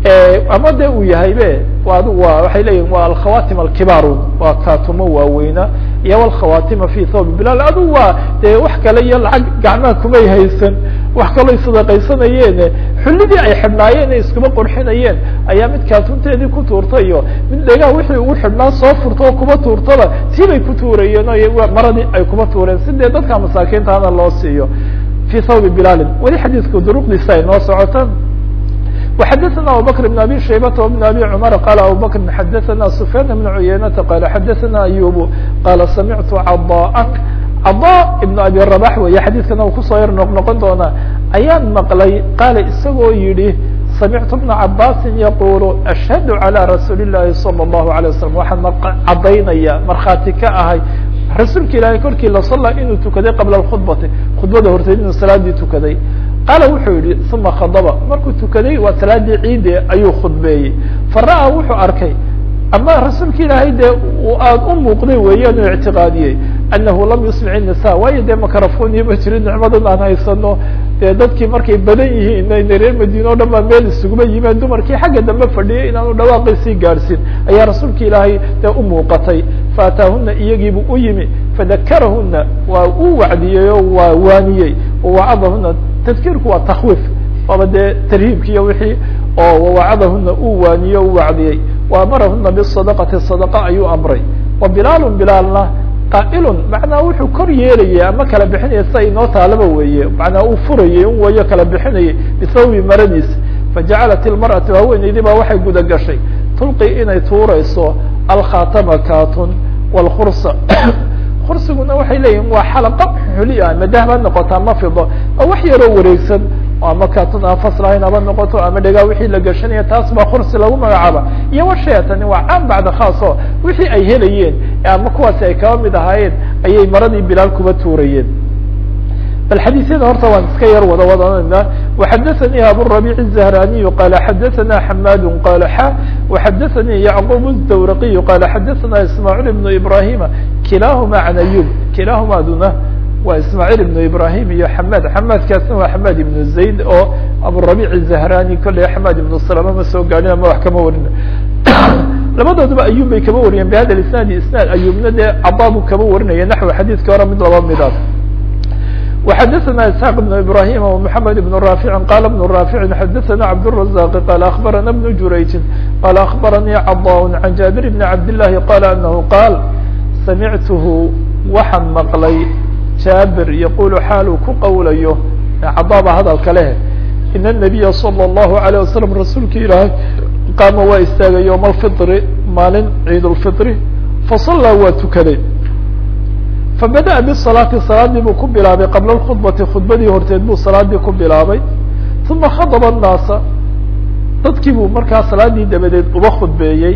ama de uu yahay be adigu waa waxay leeyihin waa alkhawatim alkibaaru waa kaatumo waaweyna iyo walkhawatima fi thawb bilal adigu waa dee wax kale iyo lacag gacmaha kumay haysan wax kaloo sadaqaysanayeen xullidii ay xidhnaayeen iskuma qurxinayeen ayaa mid kaatunteedii ku tuurtay iyo mid dhegaha wixii ugu xidhnaa soo furta oo kuma tuurtaba tii bay ku tuurayeen o maradii ay kuma tuureen si dee dadka masaakiintaana loo siiyo fi thawbi bilalin weli xadiidku duruqdiisa ay noo socota وxdثna abubكر بن abي شhaybة وبن abي cمر qال abubكر xdثna سفyاn بن عuyaynةa qال xdثna أyوب qال samعtu caضاء caضاء بن abي رباح wey xadيثkana u kusoo yar noq noqon doona ayaan maqlay qaala isagoo yihi samعtu بنa cabاsi yqul أشhهd عlى رasuuل الlahi صلى الله عليه وسلم waxaan cadaynaya markhaati ka ahay rasuulka ilaahay korkii lasala inuu tukaday qabla اkخhudbati khudbada horteed inuu salaadii tukaday qaala wuxuu yihi uma khadaba markuu tukaday waa salaadii ciide ayuu khudbeeyey fara-a wuxuu arkay ama rasuulka ilaahay dee aada u muuqday weeyaan u ictiqaadiyey anahu lam yusmic الnisa waayo dee makarafoniya ma jirin nicmadan aan haysano dee dadkii markay badan yihiin ina reer madiine o dhan baa meel isuguma yimeen dumarkii xagga dambe fadhiyay inaanu dhawaaqaysii gaadhsiin ayaa rasuulka ilaahay dee u muuqatay faataahuna iyagiibuu u yimi fadakarahuna waa uu wacdiyey oo waa waaniyey wawacadahuna tadkiirku waa takwiif waaba dee tarhiibki iyo wixii oo wawacadahuna uu waaniye u wacdiyey wa amarahuna bisadaqati sadaqa ayuu amray wa bilaalu bilaalna qaa'ilun macnaa wuxuu kor yeelayay ama kala bixinaya sida inoo taalaba weeye macnaa uu furayay un wayo kala bixinayay bisawi maradiisa fajacalat ilmar'atu haweenaydii baa waxay guda gashay tulqi inay tuurayso alkhatama katun wlkursa kursiguna waxay leeyihin waa xalaqo xuli ah madah ba noqoto ama fido oo wax yaroo wareegsan ama katun aan faslahayn haba noqoto ama dhegaa wixii la gashanaya taas baa kursi lagu magacaaba iyo washeetani waa caan bacda khaas oo wixii ay helayeen ama kuwaasi ay kaba mid ahaayeen ayay maradii bilaal kuba tuurayeen bal xadiisyada horta waan iska yar wada wadanayna وxadaثnي abالربيع الزهراني qال xadaثna حmاd qال x وxadaثnي يعقوب الدورقي qال xadaثna اسماعيل بن إبراهيم kilahma عن أyوب kilahmaduna waa ismاعيل بن إبراهيم iyo حmاd حmاdkaasna waa حmاd بن زayd oo abالربيع الزهراني kolley حmاd بن سلمة ma soo gaadhin ama wax kama warin labadooduba ayub bay kaba wariyeen bhada isناad isناad ayubna dee cababu kaba warinaya naحو xadيثka hore mid laba midaad وxdثna اسحاq بن إبراهيم ومحمد بن رافع qال بن رافع xdثna عبدالرزاق قال أخبرنا بن جurayج قال أخبرني cضاء عن جابر بن عبد اللhi قال أنه قال سمعته waxaan مقلay jابر يقول xaal uu ku qowlayo cضاba hadalka leh إن النبي صلى الله عليه وسلم رasuulka ilaahay qاama waa istaagay يوم الفطr maalin عيid الفطr فصلىa waa tukaday fabadaأa bالصلاati salaadii buu ku bilaabay qabla اkخhudbati khudbadii horteed buu salaadii ku bilaabay ثuma khadba الnaasa dadkii buu markaa salaadii dabadeed uba khudbeeyey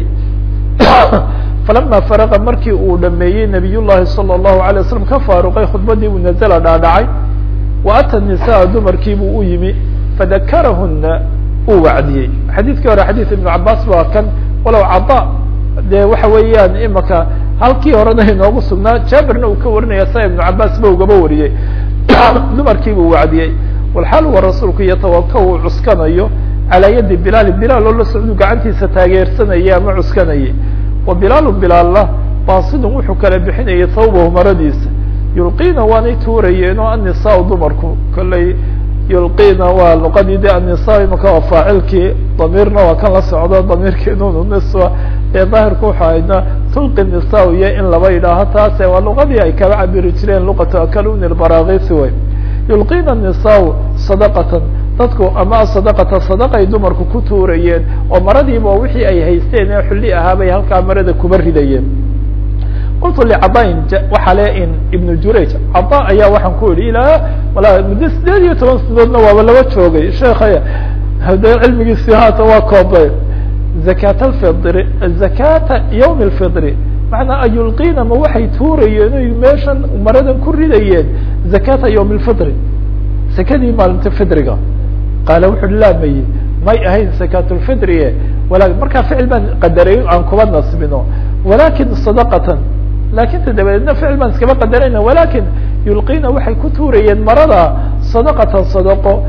falama farqa markii uu dhameeyey nabiy llahi salى الlahu عalيه waslm ka faaruqay khudbadii uu nazla dhaadhacay wa ata النisaء dumarkii buu u yimi fadakarahuna uu wacdiyey xadiidkii hore xadiid iبn cabaas waa kan walow caطa dee waxa weeyaan imaka halkii horena inoogu sugnaa jaaberna uu ka warinaya sa iبnu cabaas ba ugaba wariyey dumarkii buu wacdiyey walxaal wa rasuulku yatawaka uu cuskanayo calaa yadi bilaali bilaal oo la socdu gacantiisa taageersanayay ama cuskanayay wa bilaalu bilaalna baasidun wuxuu kala bixinayay thawbahu maradiisa yulqiina waanay tuurayeen oo annisaa dumarku kolley yulqiina waa luqadii de annisa imaka waa faacilkii damiirna waa kan la socdo damiirkii nun niswa ee daahirku wuxuu ahaydna tulqi nisa iyo in laba yidhaaho taase waa luqadii ay kaba cabiri jireen luqatu akaluni lbarakisi way yulqiina nisaa sadaqatan dadku ama sadaqata sadaqay dumarku ku tuurayeen oo maradiiba wixii ay haysteen ee xulli ahaabay halkaa marada kuba ridayeen qultu licadain waxaa le in ibnu jurayj cada ayaa waxaan ku idhi ilaa wala muddo sideed iyo toban sanadoodna waaba laba joogay sheekhay hade cilmigiisi haata waa koobay zakat alfidri zakata yawm alfidri macnaa ayulqiina ma waxay tuurayeen oy meeshan maradan ku ridayeen zakata yawm alfidri zakadii maalinta fidriga qaala wuxu uhi laa maye may ahayn zakat lfidrie wala markaa ficil baan qadaray aan kuba nasbino walakin sadaqatan lakin ta dabadeedna ficil baan iskaba qadarayna walakin yulqiina waxay ku tuurayeen marada sadaqatan sadaqo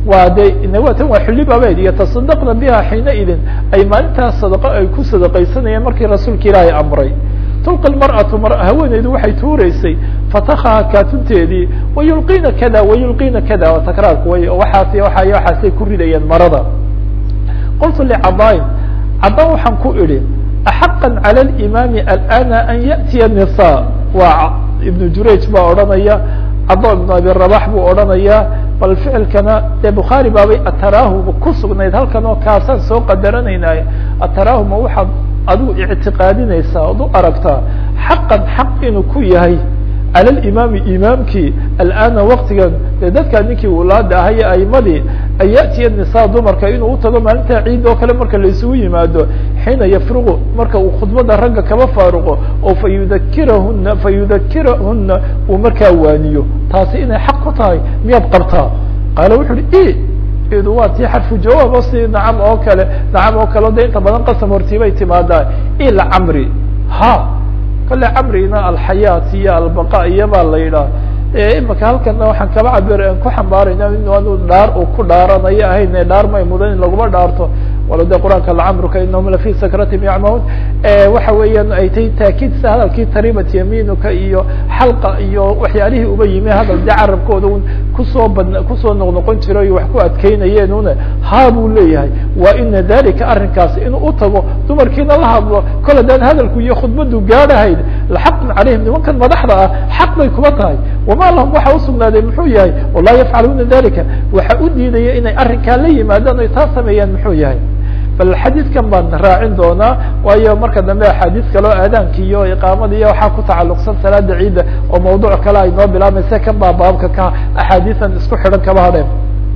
waa de tan waa xuli babeed iyo tasadaqna biha xiina idin ay maalintaas sadaqo ay ku sadaqaysanayeen markii rasuulka ilaahay amray tulqi lmar'atu mar haweeneydu waxay tuureysay fatakaha kaatunteedii wayulqiina kada wayulqiina kada waa takraarku way waxaas waa waxaasay ku ridayeen marada qultu licadaain cadaan waxaan ku idhi axaqa calى اlimaami alana an yأtiya nisa waa ibnu jurayj baa odhanaya cado ibnu abi rabax buu odhanaya bal ficilkana dee bukhaari baabay ataraahu ku sugnayd halkan oo kaasaan soo qadaranaynaay ataraahu ma waxaad adigu ictiqaadinaysaa od u aragtaa xaqan xaq inuu ku yahay cala limaami imaamkii alana waktigan dee dadkaa ninkii wulaada ahay aimadii an ya'tiya nisa dumarka inuu utago maalinta ciid oo kale marka la isugu yimaado xiina yafruqu marka uu khudbada ragga kaba faaruqo oo fa yudakirahuna fa yudakirahuna uu markaa waaniyo taasi inay xaq ku tahay miyaad qabtaa qaala wuxu uhi i du waa tii xarfu jawaab oo si nacam oo kale nacam oo kale o de inta badan qasam hortiibay timaadaa ila camri ha kale camrina alxayaat iyo albaqa iyo baa la yidhaah imaka halkana waxaan kaba cabir ku xambaarayna in anu dhaar uu ku dhaaranayo ahayn dhaar may mudan in laguma dhaarto walo de qur-aanka lacamruka inahum lafi sakratim yacmahuun waxa weeyaan ay tay taakiid sida hadalkii taribat yamiinuka iyo xalqa iyo waxyaalihii uba yimi hadal de carabkooda un kusoo badn kusoo noqnoqon jiro iyo wax ku adkeynayeen una ha buu leeyahay waa ina dalika arrinkaas inuu utago dumarkiina la hadlo kol haddaan hadalku iyo khudbadu gaadhahayd laxaqun calayhim nimankan madaxda ah xaq bay kuma tahay wama lahum waxa usugnaaday muxuu yahay walaa yafcaluuna dalika waxa u diidaya inay arrinkaa la yimaadaan ay taa sameeyaan muxuu yahay bal xadiidkan baan raacin doonaa waayo marka dambe axaadiis kaleo aadaanki iyo iqaamada iyo waxaa ku tacalluqsan salaada ciidda oo mawduuc kale ay noo bilaamaysa kan baa baabka ka axaadiisan isku xidhan kaba hadheen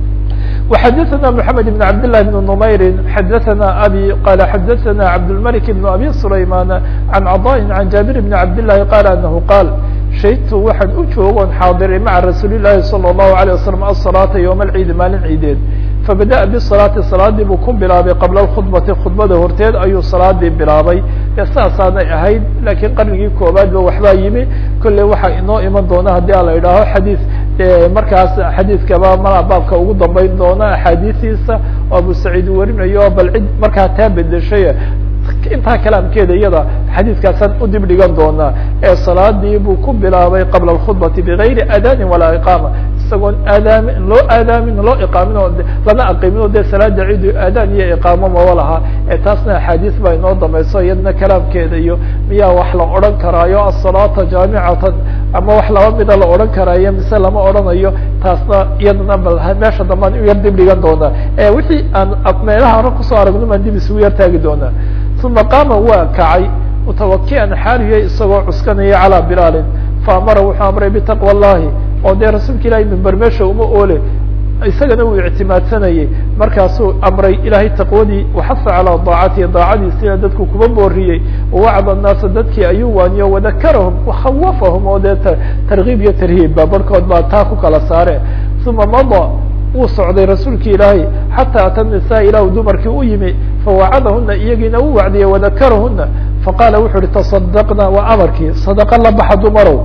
وxadثna محamed بن cabd للh بن نmayri xadثna abي qala xadثna cabdالملك بن abي سlayman عan cضاء عan jaaبir بن cabd للahi qal anahu qaal shaytu waxaan u joogoon xaadiray maca rasuuli الlahi salى الlahu عalيه wasalam aلصalaaةa yوم اlciidi maalin ciideed fabadaأa bالصalaati salaadii buu ku bilaabay qabla اkhudbati khudbada horteed ayuu salaadii bilaabay dee saasaanay ahayd lakiin qarnigii koobaad ba waxbaa yimi kolley waxaa inoo iman doona haddii a la idhaaho xadiis markaas xadiiskaba mala baabka ugu dambeyn doona axaadiistiisa oo abu saciid warinayo bal cid markaa taa bedeshay intaa kalaamkeeda iyada xadiiskaasaan udib dhigan doonaa ee salaadii buu ku bilaabay qabla اkhudbati bigayri aadanin walaa iqaama isagoon aadaamin loo aadaamin loo iqaamin oo lana aqimin o de salaada cidu aadaan iyo iqaamo maba laha ee taasna axaadiis baa inoo dambayso iyadna kalaamkeeda iyo miyaa wax la odhan karaayo asalaata jaamicatan ama wax laba mida la odhan karaayo mise lama odhanayo taasna iyadana bal meesha dambaan u yar dib dhigan doonaa wixii aan meelaha hore kusoo aragno baan dib isugu yar taagi doonaa uma qaama waa kacay mutawakian xaaliya isagoo cuskanaya calaa bilaalin faamara wuxuu amray bitaqwa اllahi oo dee rasuulka ilahay mimber meesha uma oole isagana uu ictimaadsanayay markaasuu amray ilahay taqwadii waxasa calaa daacatihi daacadiisina dadku kuma booriyey wawacda naasa dadkii ayuu waaniyo wadakarahum wakhawafahum oo dee tarkiib iyo tarhiibba barhkood baa taa ku kala saare uma mada wuu socday rasuulki ilaahay xataa ata nisaa ilahu dumarkii u yimi fawacadahuna iyagiina u wacdiyey wadakarahuna faqaala wuxu uhi taصadaqna waa amarkii sadaqa la baxa dumarow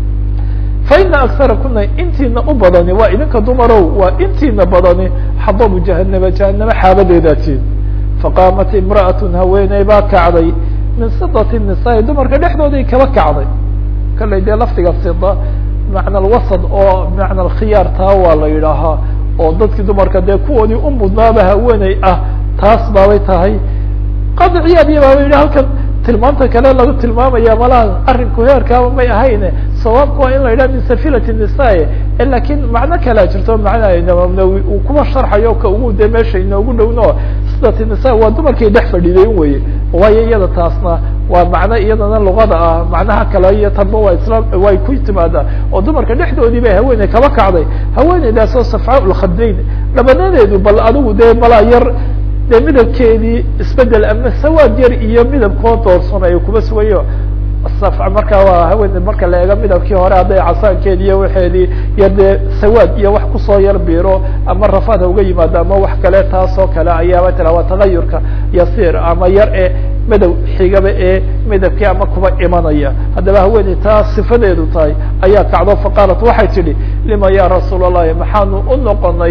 faina aksara kuna intiina u badani waa idinka dumarow waa intiina badani xadabu jahanama jahaname xaabadeedaatiin faqaamat imra'at haweeney baa kacday min sidati nisaai dumarka dhexdooday kaba kacday kallay dee lafdiga sida macna alwasad oo macna alkhiyaar taa waa la yidhaahaa oo dadkii dumarka dee kuwoodii u mudnaaba haweeney ah taas baabay tahay qadi ciyaadiya baaba yidhi halkan tilmaamta kale lagu tilmaamaya malaha arrinku heerkaaba may ahayne sawaabku waa in la yidhaha min safilati nisae lakin macno kalea jirto macnaha imamnawi uu kuma sharxayo ka ugu de meesha inoogu dhowno sidati nisa waa dumarkay dhex fadhiideyn weye waayo iyada taasna waa macno iyadana luqada ah macnaha kale iyo tanba waa islam way ku timaadaa oo dumarka dhexdoodii bay haweeney kaba kacday haweeneydaasoo safcaa lkhadayn dhabanadeedu bal adigu dee malaa yar de midabkeedii isbedel ama sawaad yar iyo midabkoo doorsan ay kuba sugayo markaa waa haween marka la eego midabkii hore hadday casaankeedi iyo waxeedii yar dee sawaad iyo wax kusoo yar biiro ama rafaad ha uga yimaado ama wax kale taasoo kale ayaaba tira waa tagayurka yasiir ama yar ee madow xigaba ee midabkii ama kuba imanaya haddaba haweeney taa sifadeedu tahay ayaa kacdo faqaalat waxay tidhi lima ya rasuul allahi maxaanu u noqonay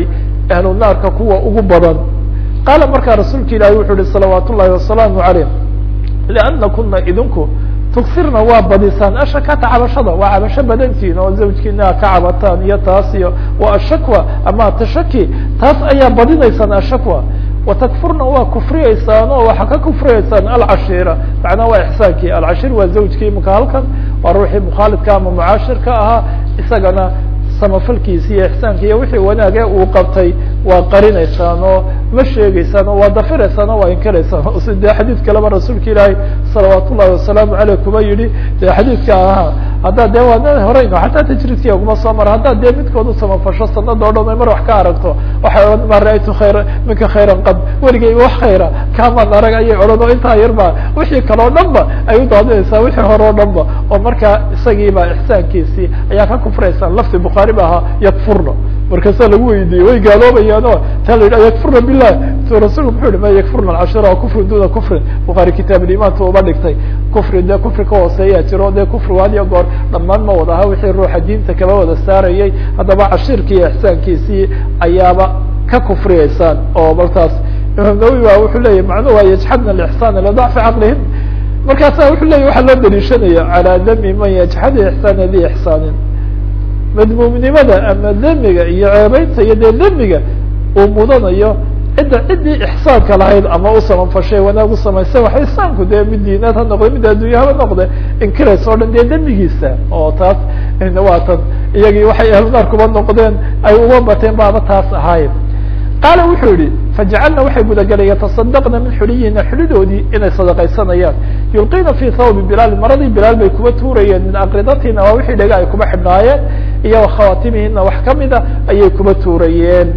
ahlu naarka kuwa ugu badan qaala markaa rasuulka ilaahi wuxuu yihi salawaat ullahi wasalaamu calayh lianna kuna idinku tugsirna waa badisaan ashakata cabashada waa cabasho badantiin oo zawjkiina ka cabataan iyo taas iyo wa ashakwa ama tashaki taas ayaa badinaysaan ashakwa watakfurna waa kufriyeysaan oo waxaa ka kufriyeysaan alcashiira macnaa waa ixsaankii alcashir waa zawjkii imika halkan waa ruuxii mukhaalidka ama mucaashirka ahaa isagana samafalkiisi iyo ixsaanki iyo wixii wanaage uu qabtay waa qarinaysaan oo ma sheegeysaan oo waa dafiraysaan oo waa inkiraysaan o si dee xadiid kaleba rasuulka ilaahay salawaat ullahi wasalaamu aleyh kuma yihi dee xadiidka ahaa haddaa dee waa horeyno xataa tajriidkiya kuma soo mara haddaad dee midkood u samafasho sanada o dhan ay mar wax ka aragto waxay odhan ma ra-aytu khayra minka khayran qad weligay wax khayra kaamaan arag ayay odhan oo intaa yarba wixii kale o dhan ba ay u daadinaysaa wixii hore o dhan ba oo markaa isagiiba ixsaankiisii ayaa ka kufraysaan lafti bukhaari ba ahaa yakfurna markaasaa lagu weydiiyey way gaaloobayaan o taa la yidhi yakfurna bilah so rasulku muxuu yihi ma yakfurna alcashira kufrin duna kufrin bukhaari kitaab limaanta uba dhigtay kufri dee kufri ka hooseeyaa jiro dee kufrigu had iyo goor dhammaan ma wada aha wixii ruuxa diinta kaba wada saarayay haddaba cashiirkii iyo ixsaankiisii ayaaba ka kufriyeysaan oo martaas imaam nawowi ba wuxuu leyahy macnuhu waa yajxadna lixsaana lidacfi caqlihim markaasa wuxuu leyahy waxaa loo daliishanaya calaa dami man yajxadu ixsaana di ixsaanin madmuumnimada ama demiga iyo ceebeynta iyo dee demiga uu mudanayo cidda ciddii ixsaanka lahayd ama u samanfashay wanaag u samaysay waxa ixsaanku dee mid diinaad ha noqde mid addunya haba noqde inkiraysa o dhan dee demigiisa oo taas waa tan iyagii waxay ahlunaar kuba noqdeen ay uga bateen baaba taas ahaayeen qaala wuxuu yihi fajacalna waxay gudagalay yatasadaqna min xuliyihina xulidoodii inay sadaqaysanayaan yulqina fi thawbi bilaal maradii bilaal bay kuba tuurayeen min aqridatina waa wixii dhega ay kuba xidhnaayeen iyo khawaatimihina wax kamida ayay kuba tuurayeen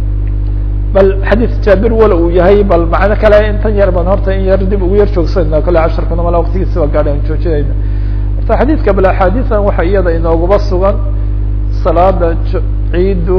bal xadiid jaabir wala uu yahay bal macno kale intan yar baan horta in yar dib ugu yar joogsanayna kale casharkuna mala waqtigiisi waa gaadhay aan joojinayna horta xadiidka bal axaadiisan waxa iyada inooguba sugan salaada ciidu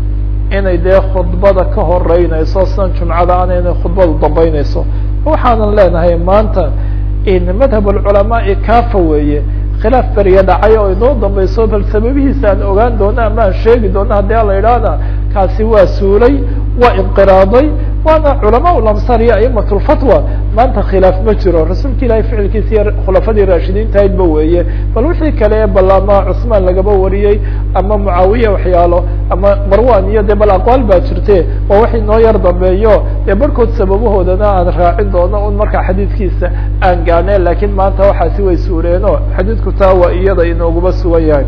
inay dee khudbada ka horeynayso san jumcada ana inay khudbadu dambeynayso waxaanan leenahay maanta in madhab alculamaai kafa weeye khilaaf beriya dhacay oo inoo dambeyso bal sababihiisa aan ogaan doono ama aan sheegi doono haddii ala idhaahda kaasi waa suulay waa inqiraaday waana culamaa lamsar iyo aimat lfatwa maanta khilaaf ma jiro rasuulka ilahay ficilkiisa iyo khulafadii raashidiinta aydba weeye bal wixii kale bal ama cusmaan lagaba wariyey ama mucaawiya waxyaalo ama marwan iyo de bal aqwaal baa jirte waa wax inoo yar dambeeyo dee barhkood sababahoodana aan raacin doono un markaa xadiidkiisa aan gaane lakiin maanta waxaasi way suureeno xadiidku taa waa iyada inooguba sugan yahay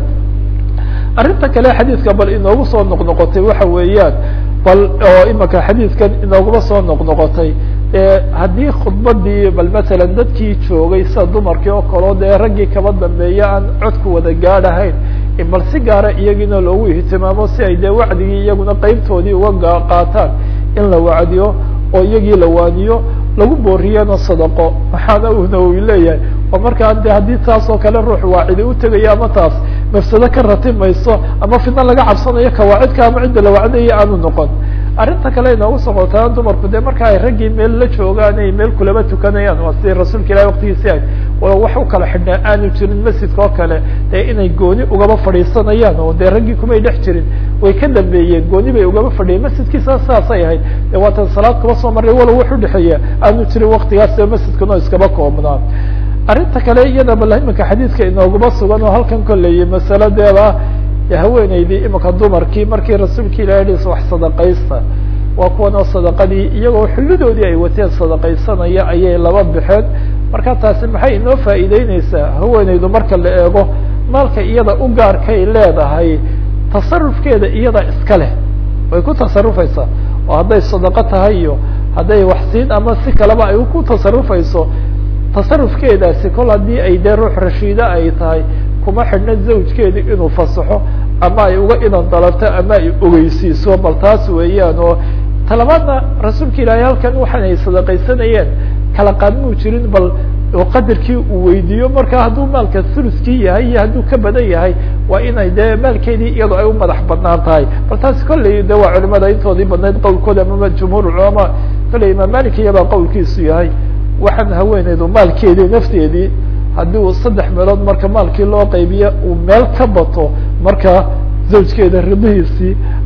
arrinta kale xadiidka bal inoogu soo noqnoqotay waxa weeyaan bal oo imika xadiidkan inooguma soo noqnoqotay haddii khudbadii bal masalan dadkii joogay sida dumarkii oo kaleo dee raggii kaba dambeeya aan codku wada gaadhahayn bal si gaara iyagiina loogu ihtimaamo si ay dee wacdigii iyaguna qeybtoodii uga qaataan in la wacdiyo oo iyagii la waaniyo lagu booriyana sadaqo maxaana uu nawowi leeyahay oo markaa de haddii taas oo kale ruux waacidi utegaya ama taas mafsado ka ratimayso ama fidna laga cabsanayo kawaacidka ama cidda la wacdaya aanu noqon arrinta kale inoogu socotaan dumarku de marka ay raggii meel la joogaan ay meel kulaba tukanayaan waa sidii rasuulka ilahi waktigiisi ahayd walo wax u kala xidhnaa aanu jirin masjidka oo kale dee inay gooni ugaba fadhiisanayaan oo dee raggii kumay dhex jirin way ka dambeeyeen gooni bay ugaba fadhiyeen masjidkiisa saasay ahayd de waatan salaad kuba soo marray walow wax udhexeeya aanu jirin waktigaas masjidkano iskaba koobnaa arrinta kale iyada bal imika xadiidka inooguma sugan oo halkan koleeyay masaladeeda haweeneydii imika dumarkii markii rasuulka ilahi his wax sadaqaysta waa kuwan oo sadaqadii iyagoo xullidoodii ay wateen sadaqaysanaya ayay laba baxeen marka taasi maxay inoo faa'iideyneysaa haweeneydu marka la eego maalka iyada u gaarkay leedahay tasarufkeeda iyada iska leh way ku tasarufaysaa oo hadday sadaqo tahay iyo hadday waxsiin ama si kaleba ay ku tasarufayso tasarufkeedaasi kol haddii ay dee ruux rashiida ay tahay kuma xidhna zawjkeedi inuu fasaxo ama ay uga idan dalabto ama ay ogeysiiso bal taas weeyaan oo talabaadna rasuulka ilaahay halkan waxaan ay sadaqaysanayeen kala qaadmuu jirin bal oo qadarkii uu weydiiyo marka hadduu maalka thuluskii yahay iyo hadduu ka badan yahay waa inay dee maalkeedii iyadoo ay u madax badnaan tahay bal taasi kolley de waa culimada intoodii badnayd qowlkooda ama jumhuur culamaa kolley imaam malik iyabaa qowlkiisu yahay waxaan haweeneydu maalkeedii nafteedii haddii uu saddex meelood marka maalkii loo qaybiyo uu meel ka bato marka zawjkeeda ribihiisii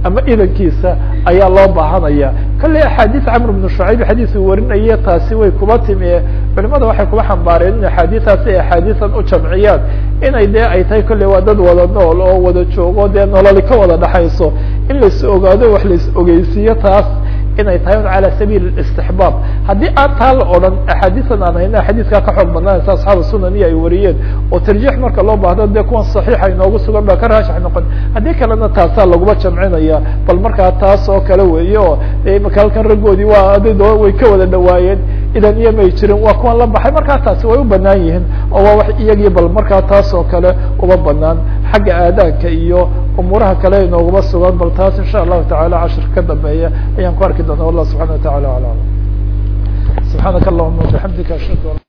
ama idankiisa ayaa loo baahanaya kolley axaadiis camr bnu shucayb xadiis uu warinaya taasi way kuba timi culimada waxay kuba xambaareen in axaadiistaasi ay axaadiisan u jamciyaan inay dee ay tahay kolley waa dad wada nool oo wada joogo dee nololi ka wada dhaxayso in lais ogaado wax lais ogeysiiyo taas inay tahay un calى sabiil istixbaab haddii aan taa la odhan axaadiisan aan hayna xadiiskaa ka xoog badnaanaysa asxaabu sunani ay wariyeen oo tarjiix marka loo baahdo dee kuwan saxiixa inoogu sugan baa ka raashax noqon haddii kalena taasaa laguma jamcinaya bal markaa taas oo kale weeye oo imaka halkan raggoodii waa adado way ka wada dhawaayeen idan iyo may jirin waa kuwan la baxay markaa taasi way u banaan yihiin oo waa wax iyagii bal markaa taas oo kale uma banaan xagga aadaanka iyo umuuraha kale inooguma sugan bal taas insha allahu tacala cashir ka dambeeya ayaan ku arki doona wallah subxana wa tacala alam subxaanaka allahuma wabixamdika ashhadu an